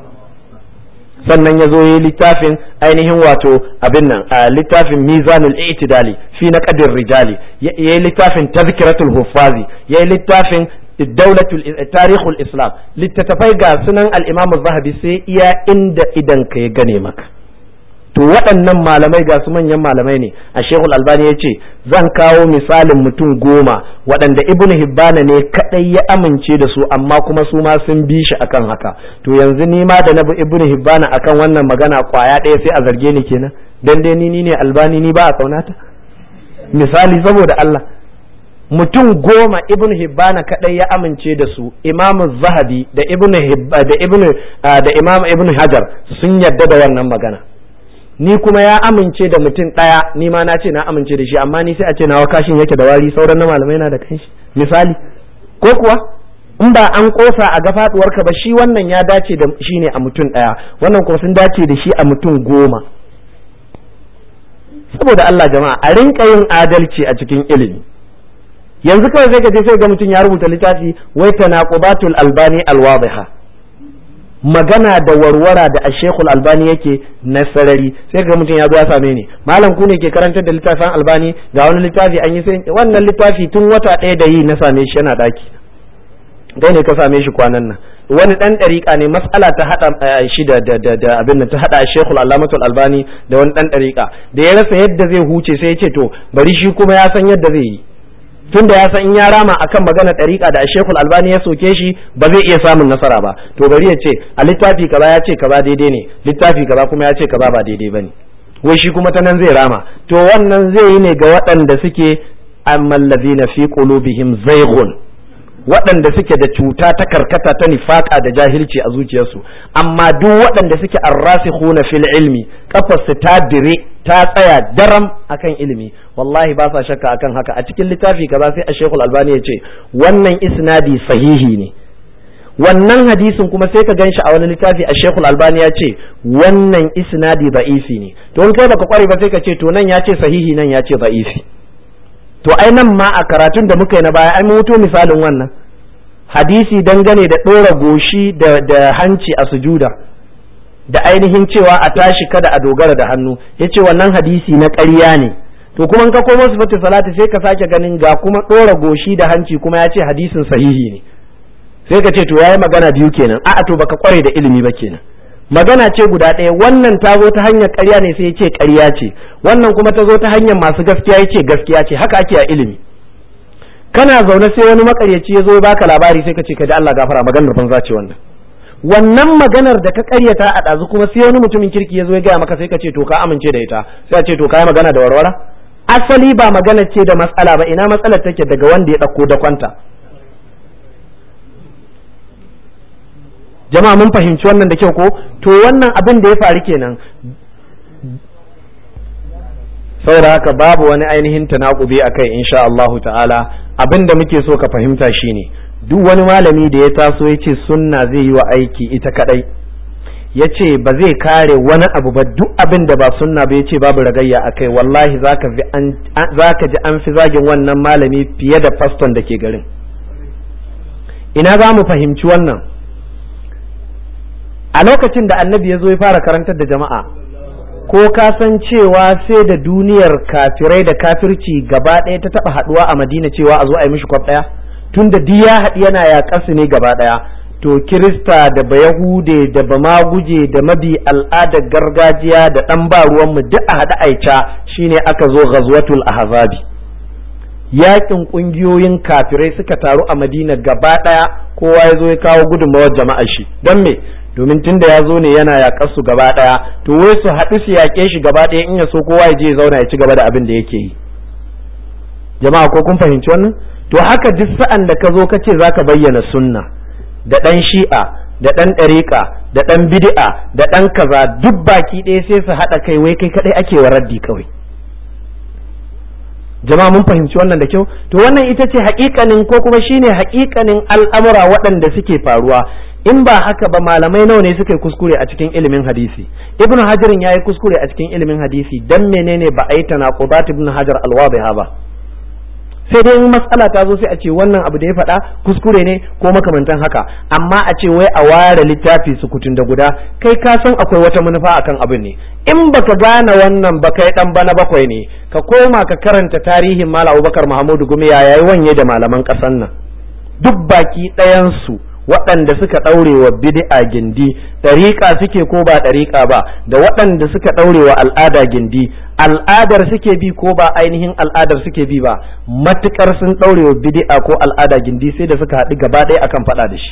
sannan ya zo yi littafin ainihin wato abin nan a littafin mizanul i'tidali fi na qadir rijali ya yi littafin tazkiratul huffazi ya yi littafin daulatul tarihul islam littattafai ga sunan al-imam zahabi sai iya inda idan ka ya gane maka to waɗannan malamai ga su manyan malamai ne a shekul albani ya ce zan kawo misalin mutum goma waɗanda ibn hibbana ne kaɗai ya amince da su amma kuma su ma sun bi shi akan haka to yanzu ni ma da na bi ibn hibbana akan wannan magana kwaya ɗaya sai a zarge ni kenan dan dai ni ne albani ni ba a kaunata misali saboda Allah mutum goma ibn hibbana kadai ya amince da su imam zahabi da ibn da ibn da imam ibn hajar sun yadda da wannan magana ni kuma ya amince da mutum ɗaya ni ma na ce na amince da shi amma ni sai a ce nawa kashin yake da wari sauran na malamai na da kanshi misali ko kuwa in ba an kosa a ga faduwarka ba shi wannan ya dace da shi ne a mutum ɗaya wannan kuma sun dace da shi a mutum goma saboda Allah jama'a a rinka yin adalci a cikin ilimi yanzu kawai sai ka je sai ga mutum ya rubuta littafi wai tanaqubatul albani alwadiha magana da warwara da ashekul albani yake na sarari sai ga mutum ya zo ya same ni malam ku ne ke karantar da littafin albani ga wani littafi an yi sai wannan littafi tun wata ɗaya da yi na same shi yana daki dai ne ka same shi kwanan nan wani dan ɗariƙa ne mas'ala ta haɗa shi da da abin nan ta haɗa shekul alamatul albani da wani dan ɗariƙa da ya rasa yadda zai huce sai ya ce to bari shi kuma ya san yadda zai yi tun da ya san in ya rama akan magana ɗariƙa da shekul albani ya soke shi ba zai iya samun nasara ba to bari ya ce a littafi kaza ya ce kaza daidai ne littafi kaza kuma ya ce kaza ba daidai ba ne wai shi kuma ta nan zai rama to wannan zai yi ne ga waɗanda suke amman na fi qulubihim zayghun waɗanda suke da cuta ta karkata ta nifaka da jahilci a zuciyarsu amma duk waɗanda suke arrasikhuna fil ilmi kafarsu ta dire ta tsaya daram akan ilimi wallahi ba sa shakka akan haka a cikin littafi kaza sai a shekul albani ya ce wannan isnadi sahihi ne wannan hadisin kuma sai ka ganshi a wani littafi a shekul albani ya ce wannan isnadi da'ifi ne to in kai baka kware ba sai ka ce to nan ya ce sahihi nan ya ce da'ifi to ai nan ma a karatun da muka yi na baya an mutu misalin wannan hadisi dangane da ɗora goshi da, da hanci a sujuda da ainihin cewa a tashi kada a dogara da hannu ya ce wannan hadisi na ƙarya ne to kuma in ka komo sifatu salati sai ka sake ganin ga kuma ɗora goshi da hanci kuma ya ce hadisin sahihi ne sai ka ce to yayi magana biyu kenan a'a to baka kware da ilimi ba kenan magana ce guda ɗaya wannan ta zo ta hanyar ƙarya ne sai ya ce ƙarya ce wannan kuma ta zo ta hanyar masu gaskiya ya ce gaskiya ce haka ake a ilimi kana zaune sai wani makaryaci ya zo ya baka labari sai ka ce ka da Allah gafara maganar banza ce wannan wannan maganar da ka ƙaryata a ɗazu kuma sai wani mutumin kirki ya zo ya gaya maka sai ka ce to ka amince da ita sai a ce to ka yi magana da warwara asali ba magana ce da matsala ba ina matsalar take daga wanda ya ɗauko da kwanta jama'a mun fahimci wannan da kyau ko to wannan abin da ya faru kenan saboda haka babu wani ainihin tanakubi a kai insha Allahu ta'ala abin da muke so ka fahimta shine duk wani malami da ya taso ya ce sunna zai yi wa aiki ita kadai ya ce ba zai kare wani abu ba duk abin da ba sunna ba ya ce babu ragayya a kai wallahi za ka ji an fi zagin wannan malami fiye da faston da ke garin ina za mu fahimci wannan a lokacin da annabi ya zo ya fara karantar da jama'a ko ka san cewa sai da duniyar kafirai da kafirci gaba ɗaya ta taɓa haɗuwa a madina cewa a zo a yi mishi kwaf ɗaya tun da ya haɗi yana yaƙarsu ne gaba ɗaya to kirista da bayahude da bamaguje da mabi al'adar gargajiya da ɗan ba ruwanmu duk a haɗa aica shine aka zo ghazwatul ahzabi yakin ƙungiyoyin kafirai suka taru a madina gaba ɗaya kowa ya zo ya kawo gudunmawar jama'ar shi don me domin tun da ya zo ne yana yaƙar su gaba ɗaya to wai su haɗu su yaƙe shi gaba ɗaya in ya so kowa ya je ya zauna ya ci gaba da abin da yake yi jama'a ko kun fahimci wannan to haka duk sa'an da ka zo ka ce za ka bayyana sunna da ɗan shi'a da ɗan ɗariƙa da ɗan bid'a da ɗan kaza duk baki ɗaya sai su haɗa kai wai kai kaɗai ake wa raddi kawai jama'a mun fahimci wannan da kyau to wannan ita ce haƙiƙanin ko kuma shine haƙiƙanin al'amura waɗanda suke faruwa in ba haka ba malamai nawa ne suka yi kuskure a cikin ilimin hadisi ibnu hajarin ya yi kuskure a cikin ilimin hadisi dan menene ba a yi tanaqudat ibnu hajar alwadiha ba sai dai in matsala ta zo sai a ce wannan abu da ya faɗa kuskure ne ko makamantan haka amma a ce wai a ware littafi sukutun da guda kai ka san akwai wata manufa akan abin ne in baka gane wannan ba kai dan bana bakwai ne ka koma ka karanta tarihin malam abubakar mahamudu gumi ya yayi wanye da malaman ƙasan nan duk baki ɗayan su waɗanda suka ɗaure wa bid'a gindi ɗariƙa suke ko ba ɗariƙa ba da waɗanda suka ɗaure wa al'ada gindi al'adar suke bi ko ba ainihin al'adar suke bi ba matukar sun ɗaure wa bid'a ko al'ada gindi sai da suka haɗu gaba ɗaya akan faɗa da shi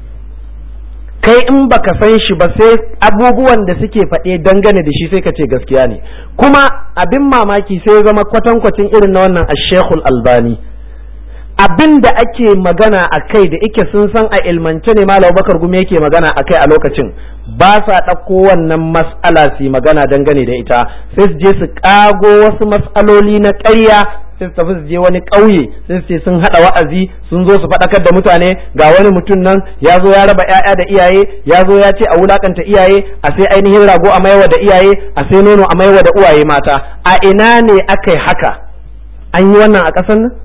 kai in baka san shi ba sai abubuwan da suke faɗe dangane da shi sai ka ce gaskiya ne kuma abin mamaki sai zama kwatankwacin irin na wannan ashekul albani abin da ake magana a kai da ike sun san a ilmance ne malam bakar gumi yake magana a kai a lokacin ba sa ɗauko wannan mas'ala su magana dangane da ita sai su je su ƙago wasu mas'aloli na ƙarya sai su tafi su je wani ƙauye sai su ce sun haɗa wa'azi sun zo su faɗakar da mutane ga wani mutum nan ya zo ya raba ‘ya'ya da iyaye ya zo ya ce a wulakanta iyaye a sai ainihin rago a maiwa da iyaye a sai nono a maiwa da uwaye mata a ina ne aka yi haka an yi wannan a ƙasar nan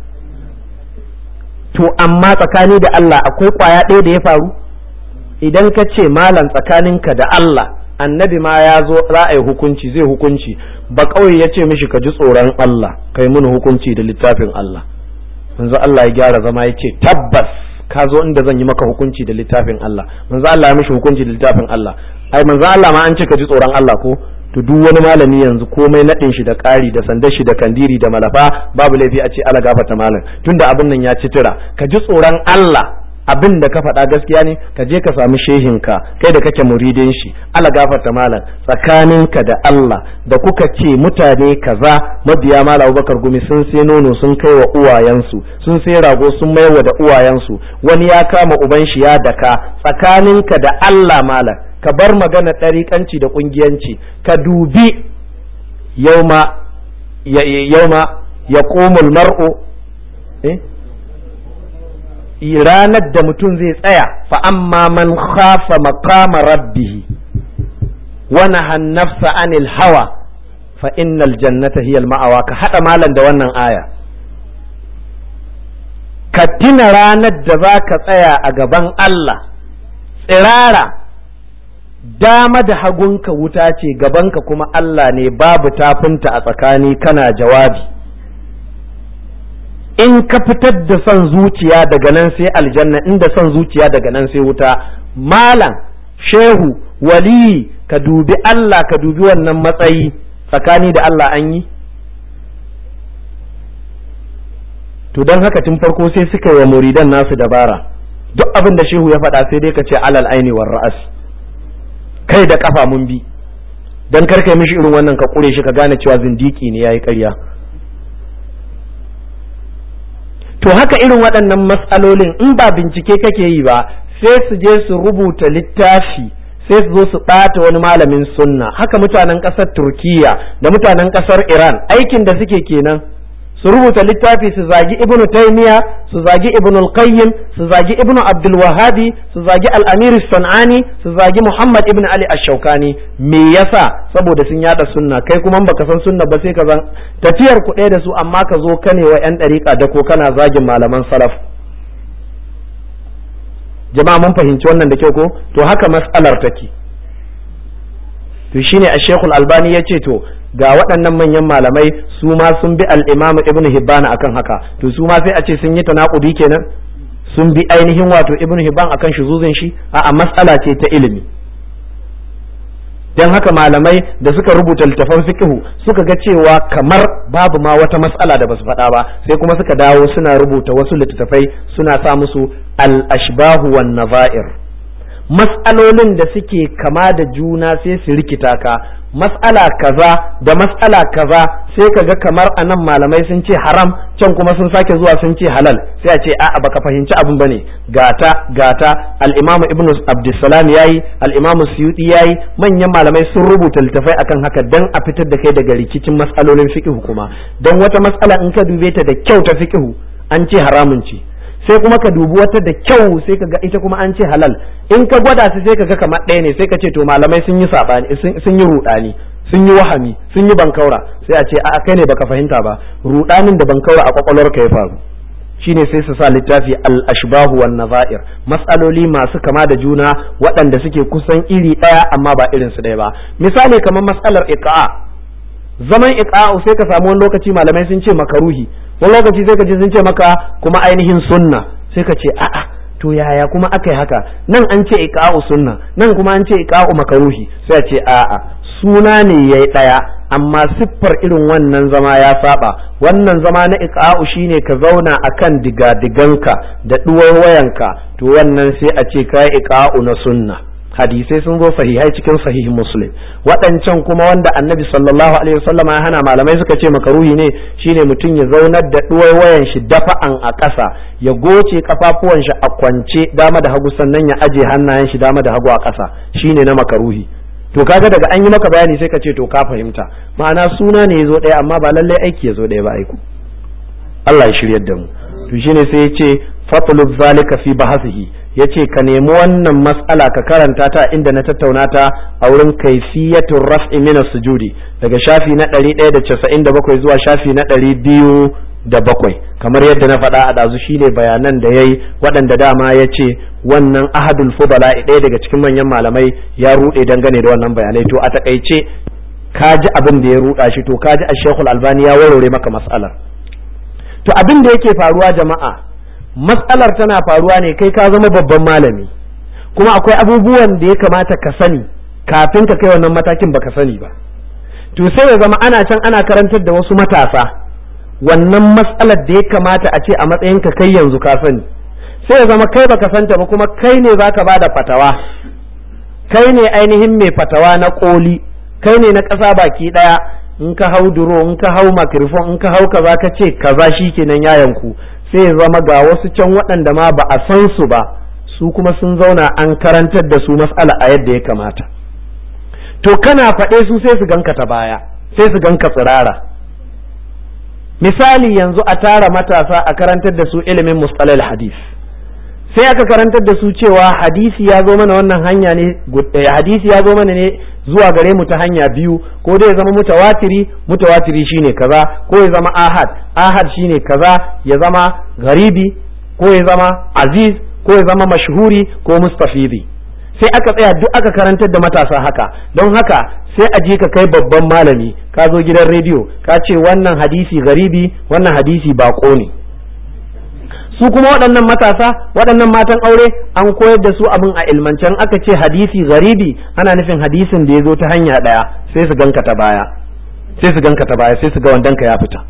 to amma tsakani da Allah akwai kwaya ɗaya da ya faru idan ka ce malam tsakaninka da Allah annabi ma ya zo ra'ayi hukunci zai hukunci ba kawai ya ce mishi ka ji tsoron Allah kai mun hukunci da littafin Allah manzo Allah ya gyara zama ya ce tabbas ka zo inda zan yi maka hukunci da littafin Allah manzo Allah ya mishi hukunci da littafin Allah ai manzo Allah ma an ce ka ji tsoron Allah ko to duk wani malami yanzu komai naɗin shi da ƙari da sandar shi da kandiri da malafa babu laifi a ce ala gafata malam tunda abin nan ya ci tura ka ji tsoron Allah abin da ka faɗa gaskiya ne ka je ka samu shehinka kai da kake muridin shi Allah gafarta malam tsakaninka da Allah da kuka ce mutane kaza mabiya malam Abubakar Gumi sun sai nono sun kai wa uwayensu sun sai rago sun maiwa da uwayensu wani ya kama uban shi ya daka tsakaninka da Allah malam ka bar magana ɗariƙanci da ƙungiyanci ka dubi yauma yauma ya mar'u eh ranar da mutum zai tsaya fa amma man khafa maqama rabbih wa nahan nafsa anil hawa fa innal jannata hiya ma'awa ka hada malan da wannan aya ka tina ranar da za ka tsaya a gaban Allah tsirara dama da hagunka wuta ce gabanka kuma Allah ne babu tafinta a tsakani kana jawabi in ka fitar da son zuciya daga nan sai aljanna inda son zuciya daga nan sai wuta malam shehu waliyi ka dubi Allah ka dubi wannan matsayi tsakani da Allah an yi to don haka tun farko sai suka yi wa muridan nasu dabara duk abin da shehu ya faɗa sai dai ka ce alal aini war ra'as kai da kafa mun bi dan kar kai mishi irin wannan ka kure shi ka gane cewa zindiki ne yayi ƙarya to haka irin waɗannan matsalolin in ba bincike kake yi ba sai su je su rubuta littafi sai su zo su ɓata wani malamin sunna haka mutanen ƙasar turkiya da mutanen ƙasar iran aikin da suke kenan su rubuta littafi su zagi ibnu taymiya su zagi ibnu al-qayyim su zagi ibnu abdul wahabi su zagi al-amir sanani su zagi muhammad ibn ali ash-shawkani me yasa saboda sun yada sunna kai kuma baka san sunna ba sai ka zan tafiyar ku ɗaya da su amma ka zo kane wa yan dariƙa da ko kana zagin malaman salaf jama'a mun fahimci wannan da kyau ko to haka mas'alar take to shine a shekul albani ya ce to ga waɗannan manyan malamai su ma sun bi al-imam ibn hibban akan haka to su ma sai a ce sun yi tanakudi kenan sun bi ainihin wato ibn hibban akan shuzuzin shi a mas'ala ce ta ilimi dan haka malamai da suka rubuta littafan fiqhu suka ga cewa kamar babu ma wata mas'ala da basu faɗa ba sai kuma suka dawo suna rubuta wasu littattafai suna sa musu al-ashbahu wan nazair mas'alolin da suke kama da juna sai su rikita ka mas'ala kaza da mas'ala kaza sai ka ga kamar anan malamai sun ce haram can kuma sun sake zuwa sun ce halal sai a ce a'a baka fahimci abin bane gata gata al-imamu ibnu abdussalam yayi al-imamu suyuti yayi manyan malamai sun rubuta littafai akan haka dan a fitar da kai daga rikicin mas'alolin fiqh kuma dan wata mas'ala in ka dube ta da kyau ta fiqh an ce haramun ce sai kuma ka dubi wata da kyau sai ka ga ita kuma an ce halal in ka gwada su sai ka ga kamar ɗaya ne sai ka ce to malamai sun yi saɓani sun yi ruɗani sun yi wahami sun yi bankaura sai a ce a kai ne baka fahimta ba ruɗanin da bankaura a kwakwalwarka ya faru shine sai su sa littafi al-ashbahu wan nazair mas'aloli masu kama da juna waɗanda suke kusan iri ɗaya amma ba irin su ɗaya ba misali kamar mas'alar iqa'a zaman iqa'u sai ka samu wani lokaci malamai sun ce makaruhi wani lokaci sai ka ji sun ce maka kuma ainihin sunna sai ka ce a'a to yaya kuma aka yi haka nan an ce iqa'u sunna nan kuma an ce iqa'u makaruhi sai a ce a'a suna ne yayi ɗaya amma siffar irin wannan zama ya saba wannan zama na iqa'u shine ka zauna akan digadiganka da duwar wayanka to wannan sai a ce kai iqa'u na sunna hadisai sun zo sahihai cikin sahihin muslim waɗancan kuma wanda annabi sallallahu alaihi wasallam ya hana malamai suka ce makaruhi ne shine mutum ya zaunar da ɗuwar wayan shi dafa'an a ƙasa ya goce kafafuwan shi a kwance dama da hagu sannan ya aje hannayen shi dama da hagu a ƙasa shine na makaruhi to kaga daga an yi maka bayani sai ka ce to ka fahimta ma'ana suna ne ya zo ɗaya amma ba lallai aiki ya zo ɗaya ba aiku Allah ya shiryar da mu to shine sai ya ce fatlub zalika fi bahasihi ya ce ka nemi wannan mas'ala ka karanta ta inda na tattauna ta a wurin kaifiyatun raf'i min sujudi daga shafi na 197 zuwa shafi na 207 kamar yadda na faɗa a ɗazu shine bayanan da yayi waɗanda dama ya ce wannan ahadul fudala ɗaya daga cikin manyan malamai ya ruɗe dangane da wannan bayanai to a takaice ka ji abin da ya ruɗa shi to ka ji a shekul albani ya warware maka mas'alar to abin da yake faruwa jama'a matsalar tana faruwa ne kai ka zama babban malami kuma akwai abubuwan da ya kamata ka sani kafin ka kai wannan matakin baka sani ba to sai ya zama ana can ana karantar da wasu matasa wannan matsalar da ya kamata a ce a matsayin ka kai yanzu ka sani sai ya zama kai baka santa ba kuma kai ne zaka bada fatawa kai ne ainihin mai fatawa na koli kai ne na ƙasa baki ɗaya in ka hau duro in ka hau makrifon in ka hau kaza ka ce kaza shikenan yayanku sai ya zama ga wasu can waɗanda ma ba a san su ba su kuma sun zauna an karantar da su mas'ala a yadda ya kamata to kana faɗe su sai su ganka ta baya sai su ganka tsirara misali yanzu a tara matasa a karantar da su ilimin mustalal hadis sai aka karantar da su cewa hadisi ya zo mana wannan hanya ne hadisi ya zo mana ne zuwa gare mu ta hanya biyu ko dai ya zama mutawatiri mutawatiri shine kaza ko ya zama ahad ahad shine kaza ya zama garibi ko ya zama aziz ko ya zama mashhuri ko mustafidi sai aka tsaya duk aka karantar da matasa haka don haka sai a je ka kai babban malami ka zo gidan rediyo ka ce wannan hadisi garibi wannan hadisi bako ne su kuma waɗannan matasa waɗannan matan aure an koyar da su abin a ilmancen aka ce hadisi garibi ana nufin hadisin da ya zo ta hanya ɗaya sai su ganka ta baya sai su ganka ta baya sai su ga wandanka ya fita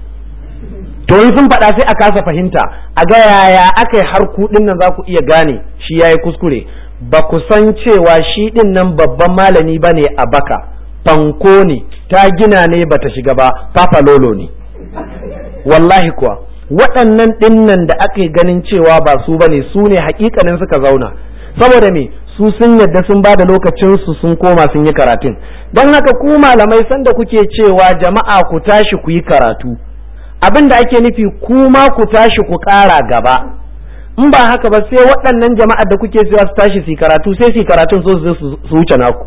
to in sun faɗa sai a kasa fahimta a ga yaya aka yi har kuɗin nan za ku iya gane shi ya yi kuskure ba ku san cewa shi ɗin nan babban malami ba ne a baka fanko ne ta gina ne ba ta shiga ba papa lolo ne wallahi kuwa waɗannan ɗinnan da aka ganin cewa ba su ba ne su ne hakikanin suka zauna saboda me su sun yadda sun ba da lokacinsu sun koma sun yi karatun don haka ku malamai sanda kuke cewa jama'a ku tashi ku yi karatu abin da ake nufi kuma ku tashi ku ƙara gaba in ba haka ba sai waɗannan jama'ar da kuke cewa su tashi su karatu sai su karatun so su wuce naku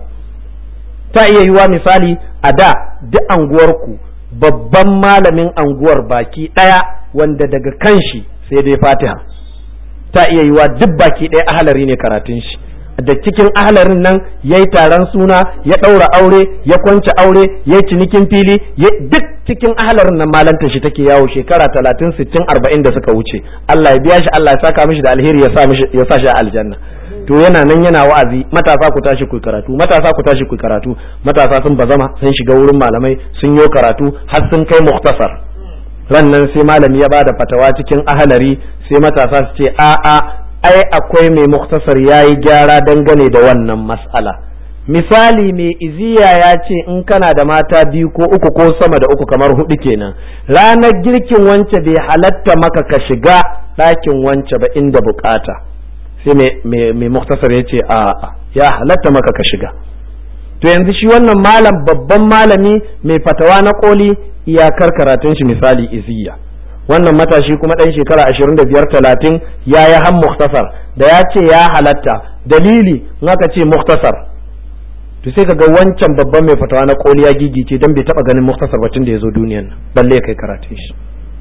ta iya yiwa misali a da duk anguwarku babban malamin anguwar baki ɗaya wanda daga kan shi sai dai fatiha ta iya yiwa duk baki ɗaya ahalari ne karatun shi da cikin ahalarin nan ya yi taron suna ya ɗaura aure ya kwance aure ya yi cinikin fili duk cikin ahalarin nan malanta shi take yawo shekara talatin sittin arba'in da suka wuce Allah ya biya shi Allah ya saka mishi da alheri ya sa shi a aljanna to yana nan yana wa'azi matasa ku tashi ku karatu matasa ku tashi ku karatu matasa sun bazama sun shiga wurin malamai sun yo karatu har sun kai muktasar ran nan sai malami ya bada fatawa cikin ahalari sai matasa su ce a'a ai akwai mai muktasar ya yi gyara dangane da wannan mas'ala misali mai iziya ya ce in kana da mata biyu ko uku ko sama da uku kamar hudu kenan ranar girkin wance bai halatta maka ka shiga ɗakin wance ba inda bukata sai mai muktasar ya ce a ya halatta maka ka shiga to yanzu shi wannan malam babban malami mai fatawa na koli iyakar karatun shi misali iziya wannan matashi kuma ɗan shekara ashirin da biyar talatin ya yi han muktasar da ya ce ya halatta dalili in aka ce muktasar to sai ka ga wancan babban mai fatawa na koli ya gigice don bai taba ganin muktasar batun da ya zo duniyan nan balle kai karatun shi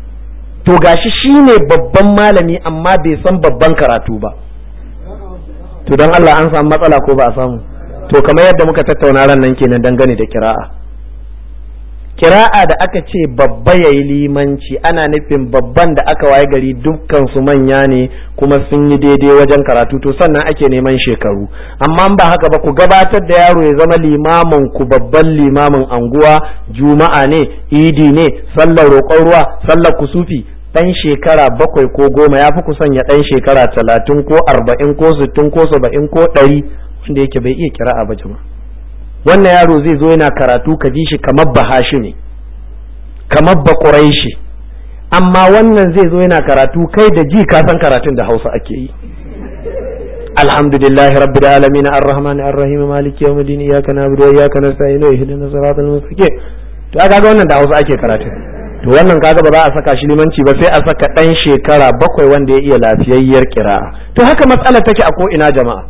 to gashi shine babban malami amma bai san babban karatu ba to don Allah an samu matsala ko ba a samu to kamar yadda muka tattauna ran nan kenan dangane da kira'a kira'a da aka ce babba ya yi limanci ana nufin babban da aka waye gari dukkan su manya ne kuma sun yi daidai wajen karatu to sannan ake neman shekaru amma ba haka ba ku gabatar da yaro ya zama limamin ku babban limamin anguwa juma'a ne idi ne sallar roƙon ruwa sallar kusufi ɗan shekara bakwai ko goma ya fi kusan ya ɗan shekara talatin ko arba'in ko sittin ko saba'in ko ɗari wanda yake bai iya kira'a ba jama'a wannan yaro zai zo yana karatu ka ji shi kamar bahashi ne kamar bakurai shi amma wannan zai zo yana karatu kai da ji ka san karatun da hausa ake yi alhamdulillahi rabbil alamin arrahman arrahim maliki yawmiddin iyyaka na'budu wa iyyaka nasta'in ihdinas siratal mustaqim to aka ga wannan da hausa ake karatu to wannan kaga ba za a saka shi limanci ba sai a saka dan shekara bakwai wanda ya iya lafiyayyar kira'a to haka matsalar take a ko ina jama'a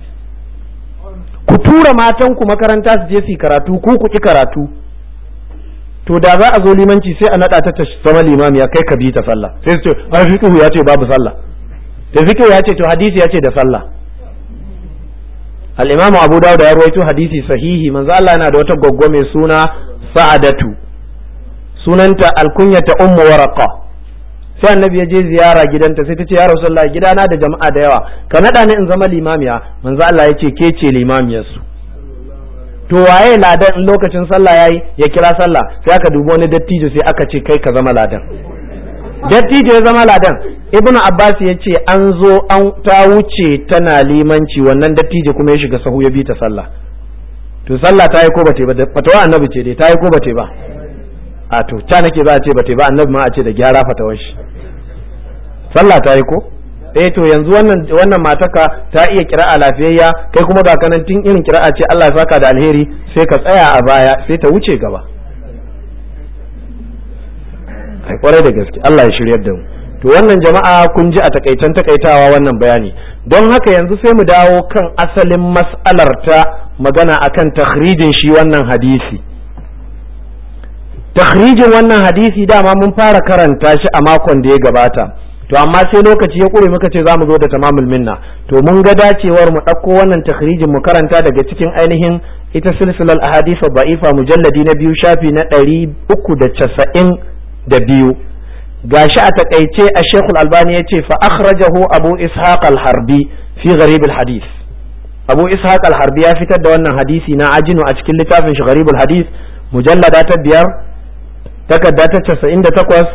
ku tura matan ku makaranta su je su karatu ku ku ki karatu to da za a zo limanci sai a nada ta ta zama limami ya kai ka bi ta sallah sai su ce ai fiqhu ya ce babu sallah da fiqhu ya ce to hadisi ya ce da sallah al-imamu abu dawud ya rawaito hadisi sahihi manzo Allah yana da wata goggo mai suna sa'adatu sunanta alkunyata ummu waraqa sai annabi ya je ziyara gidanta sai ta ce ya rasulullahi gidana da jama'a da yawa ka nada ni in zama limamiya manzo Allah ya ce ke ce limamiyar su to waye ladan in lokacin sallah yayi ya kira sallah sai aka dubi wani dattijo sai aka ce kai ka zama ladan dattijo ya zama ladan ibnu abbas ya ce an zo an ta wuce tana limanci wannan dattijo kuma ya shiga sahu ya bi ta sallah to sallah ta yi ko bate ba fatawa annabi ce dai ta yi ko bate ba a to ta nake za a ce bate ba annabi ma a ce da gyara fatawar shi sallah ta yi ko eh to yanzu wannan wannan mataka ta iya kira'a lafiyayya kai kuma ga kanan tun irin kira'a ce Allah ya saka da alheri sai ka tsaya a baya sai ta wuce gaba ai kwarai da gaske Allah ya shiryar da mu to wannan jama'a kun ji a takaitan takaitawa wannan bayani don haka yanzu sai mu dawo kan asalin mas'alar ta magana akan takhrijin shi wannan hadisi takhrijin wannan hadisi dama mun fara karanta shi a makon da ya gabata to amma sai lokaci ya kure muka ce za mu zo da tamamul minna to mun ga dacewar mu ɗauko wannan takhrijin mu karanta daga cikin ainihin ita silsilar ahadisa ba'ifa mujalladi na biyu shafi na ɗari uku da casa'in da biyu gashi a takaice a shekul albani ya ce fa akhrajahu abu ishaq al-harbi fi gharib al-hadith abu ishaq al-harbi ya fitar da wannan hadisi na ajinu a cikin littafin shi gharib al-hadith mujallada ta biyar takarda ta casa'in da takwas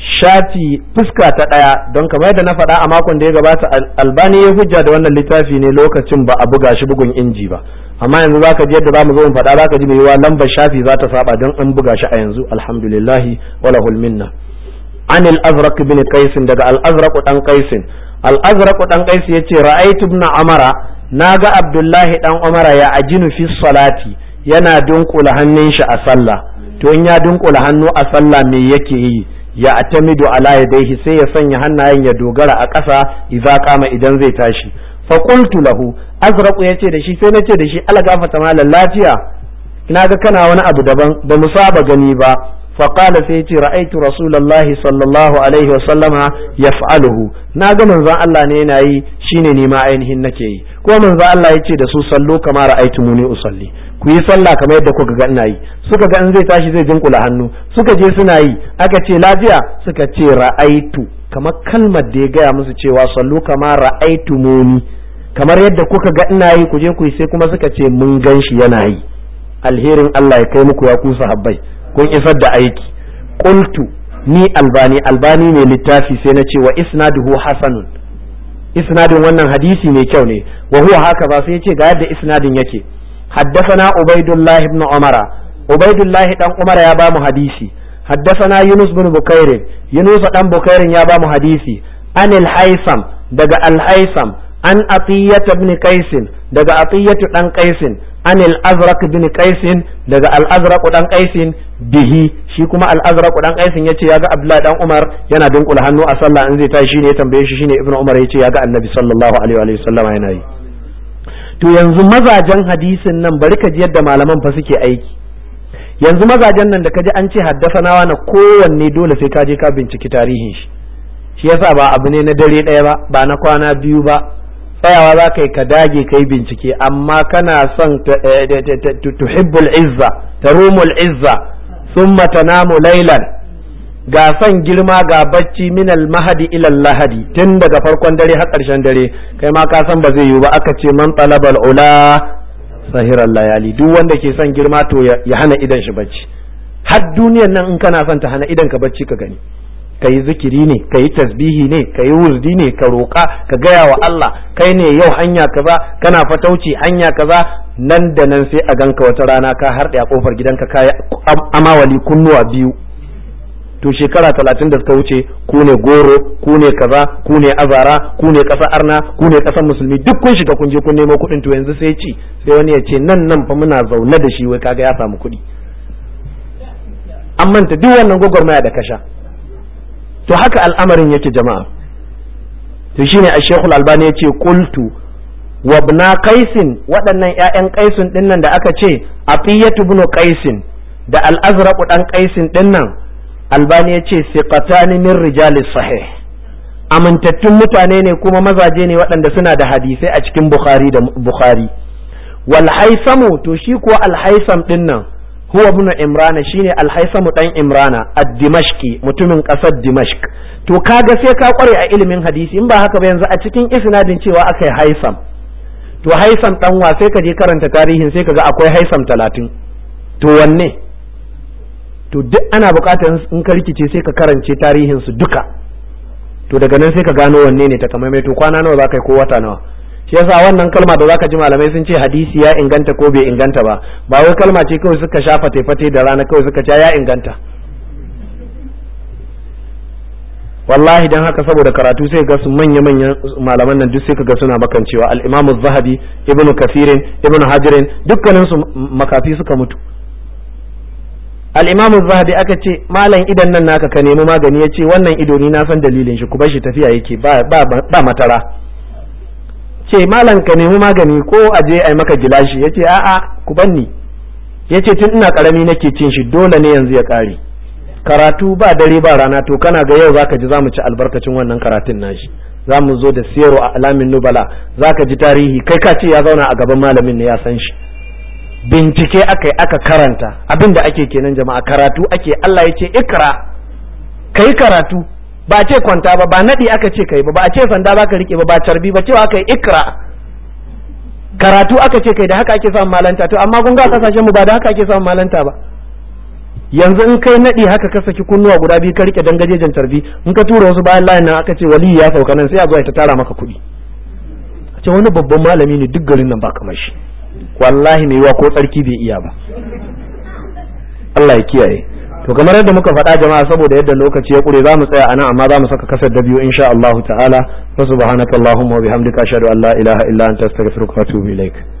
shafi fuska ta ɗaya don kamar yadda na faɗa a makon da ya gabata albani ya hujja da wannan littafi ne lokacin ba a buga shi bugun inji ba amma yanzu zaka ji yadda zamu zo mu faɗa zaka ji mai yiwa lambar shafi za ta saba don an buga shi a yanzu alhamdulillah wala minna an al-azraq bin qais daga al-azraq dan qais al-azraq dan qais yace ra'aytu ibn amara naga abdullahi dan umara ya ajinu fi salati yana dunkula hannun shi a sallah to in ya dunkula hannu a sallah me yake yi ya atamidu ala yadayhi sai ya sanya hannayen ya dogara a ƙasa idza kama idan zai tashi fa qultu lahu azraqu yace da shi sai nace da shi ala gafata malan lafiya ina ga kana wani abu daban ba mu saba gani ba fa qala sai yace ra'aytu rasulullahi sallallahu alaihi wa sallama yaf'aluhu na ga manzon Allah ne yana yi shine ni ma ainihin nake yi ko manzon Allah yace da su sallu kama ra'aytumuni usalli ku yi sallah kamar yadda kuka ga ina yi suka ga in zai tashi zai jinkula hannu suka je suna yi aka ce lafiya suka ce ra'aitu kamar kalmar da ya gaya musu cewa sallu kama ra'aitu muni kamar yadda kuka ga ina yi ku je ku yi sai kuma suka ce mun gan shi yana yi alherin Allah ya kai muku ya kusa habbai kun isar da aiki qultu ni albani albani mai littafi sai na ce wa isnaduhu hasanun isnadin wannan hadisi mai kyau ne wa huwa haka ba sai ya ce ga yadda isnadin yake حدثنا عبيد الله بن عمر عبيد الله بن عمر يا بام حديثي حدثنا يونس بن بكير يونس بن بكير يا بام حديثي عن الحيثم دغ الحيثم عن عطية بن قيس دغ عطية بن قيس عن الأزرق بن قيس دغ الأزرق بن قيس به shi kuma al-azraq dan qaisin yace yaga abdullahi dan umar yana dunkula hannu a sallah in zai tashi shine ya tambaye shi shine ibnu umar yace yaga annabi sallallahu alaihi wa sallam yana yi to yanzu mazajen hadisin nan bari ka ji yadda malaman fa suke aiki yanzu mazajen nan da ka ji an ce haddasanawa na kowanne dole sai ka je ka binciki tarihin shi shi yasa ba abu ne na dare ɗaya ba ba na kwana biyu ba tsayawa za ka yi ka dage ka yi bincike amma kana son tuhibbul izza tarumul izza summa tanamu laylan ga son girma ga bacci minal mahadi ilal lahadi tun daga farkon dare har ƙarshen dare kai ma ka san ba zai yiwu ba aka ce man talabal ula sahiran layali duk wanda ke son girma to ya hana idan shi bacci har duniyan nan in kana son ta hana idan ka bacci ka gani ka yi zikiri ne ka yi tasbihi ne ka yi wurdi ne ka roƙa ka gaya wa Allah kai ne yau hanya kaza kana fatauci hanya kaza nan da nan sai a ganka wata rana ka harɗe a kofar gidanka ka yi amawali kunnuwa biyu to shekara talatin da suka wuce ku ne goro ku ne kaza ku ne azara ku ne ƙasa arna ku ne ƙasar musulmi duk kun shiga kun je kun nemo kuɗin to yanzu sai ci sai wani ya ce nan nan fa muna zaune da shi wai kaga ya samu kuɗi an manta duk wannan gwagwarmaya da kasha to haka al'amarin yake jama'a to shine a shekul albani ya ce kultu wabna kaisin waɗannan 'ya'yan kaisin ɗinnan da aka ce afiyatu ibn kaisin da al'azraqu ɗan kaisin ɗinnan albani ya ce siqatani min rijalis sahih amintattun mutane ne kuma mazaje ne waɗanda suna da hadisai a cikin bukhari da bukhari wal haisamu to shi kuwa al haisam din nan huwa ibn imrana shine al haisamu dan imrana ad-dimashqi mutumin ƙasar dimashq to kaga sai ka kware a ilimin hadisi in ba haka ba yanzu a cikin isnadin cewa akai haisam to haisam dan wa sai ka je karanta tarihin sai ka ga akwai haisam talatin to wanne to duk ana bukatar in ka rikice sai ka karance tarihin su duka to daga nan sai ka gano wanne ne takamaimai to kwana nawa zaka yi ko wata nawa shi yasa wannan kalma da zaka ji malamai sun ce hadisi ya inganta ko bai inganta ba ba wai kalma ce kawai suka sha fate-fate da rana kawai suka ce ya inganta wallahi dan haka saboda karatu sai ga su manya manyan malaman nan duk sai ka ga suna makancewa al-Imam az-Zahabi Ibn Kathirin Ibn Hajarin dukkanin su makafi suka mutu al-Imam az-Zahabi aka ce malam idan nan naka ka nemi magani yace wannan ido ni na san dalilin shi ku bar shi tafiya yake ba ba ba matara ce malam ka nemi magani ko aje ai maka gilashi yace a'a ku banni yace tun ina karami nake cin shi dole ne yanzu ya kare karatu ba dare ba rana to kana ga yau zaka ji zamu ci albarkacin wannan karatun nashi zamu zo da siyaro a alamin nubala zaka ji tarihi kai ka ce ya zauna a gaban malamin ne ya san shi bincike aka aka karanta abin da ake kenan jama'a karatu ake Allah ya ce ikra kai karatu ba ce kwanta ba ba nadi aka ce kai ba ba a ce sanda baka rike ba ba carbi ba cewa kai ikra karatu aka ce kai da haka ake samun malanta to amma kun ga kasashen mu ba da haka ake samun malanta ba yanzu in kai naɗi haka ka saki kunnuwa guda biyu ka rike dangajejen tarbi in ka tura wasu bayan layin nan aka ce wali ya sauka nan sai a zuwa ta tara maka kuɗi a ce wani babban malami ne duk garin nan ba kamar shi wallahi mai yiwa ko tsarki bai iya ba Allah ya kiyaye to kamar yadda muka faɗa jama'a saboda yadda lokaci ya ƙure za mu tsaya anan amma za mu saka kasar da biyu insha Allah ta'ala wa subhanakallahumma wa bihamdika ashhadu an la ilaha illa anta astaghfiruka wa atubu ilaik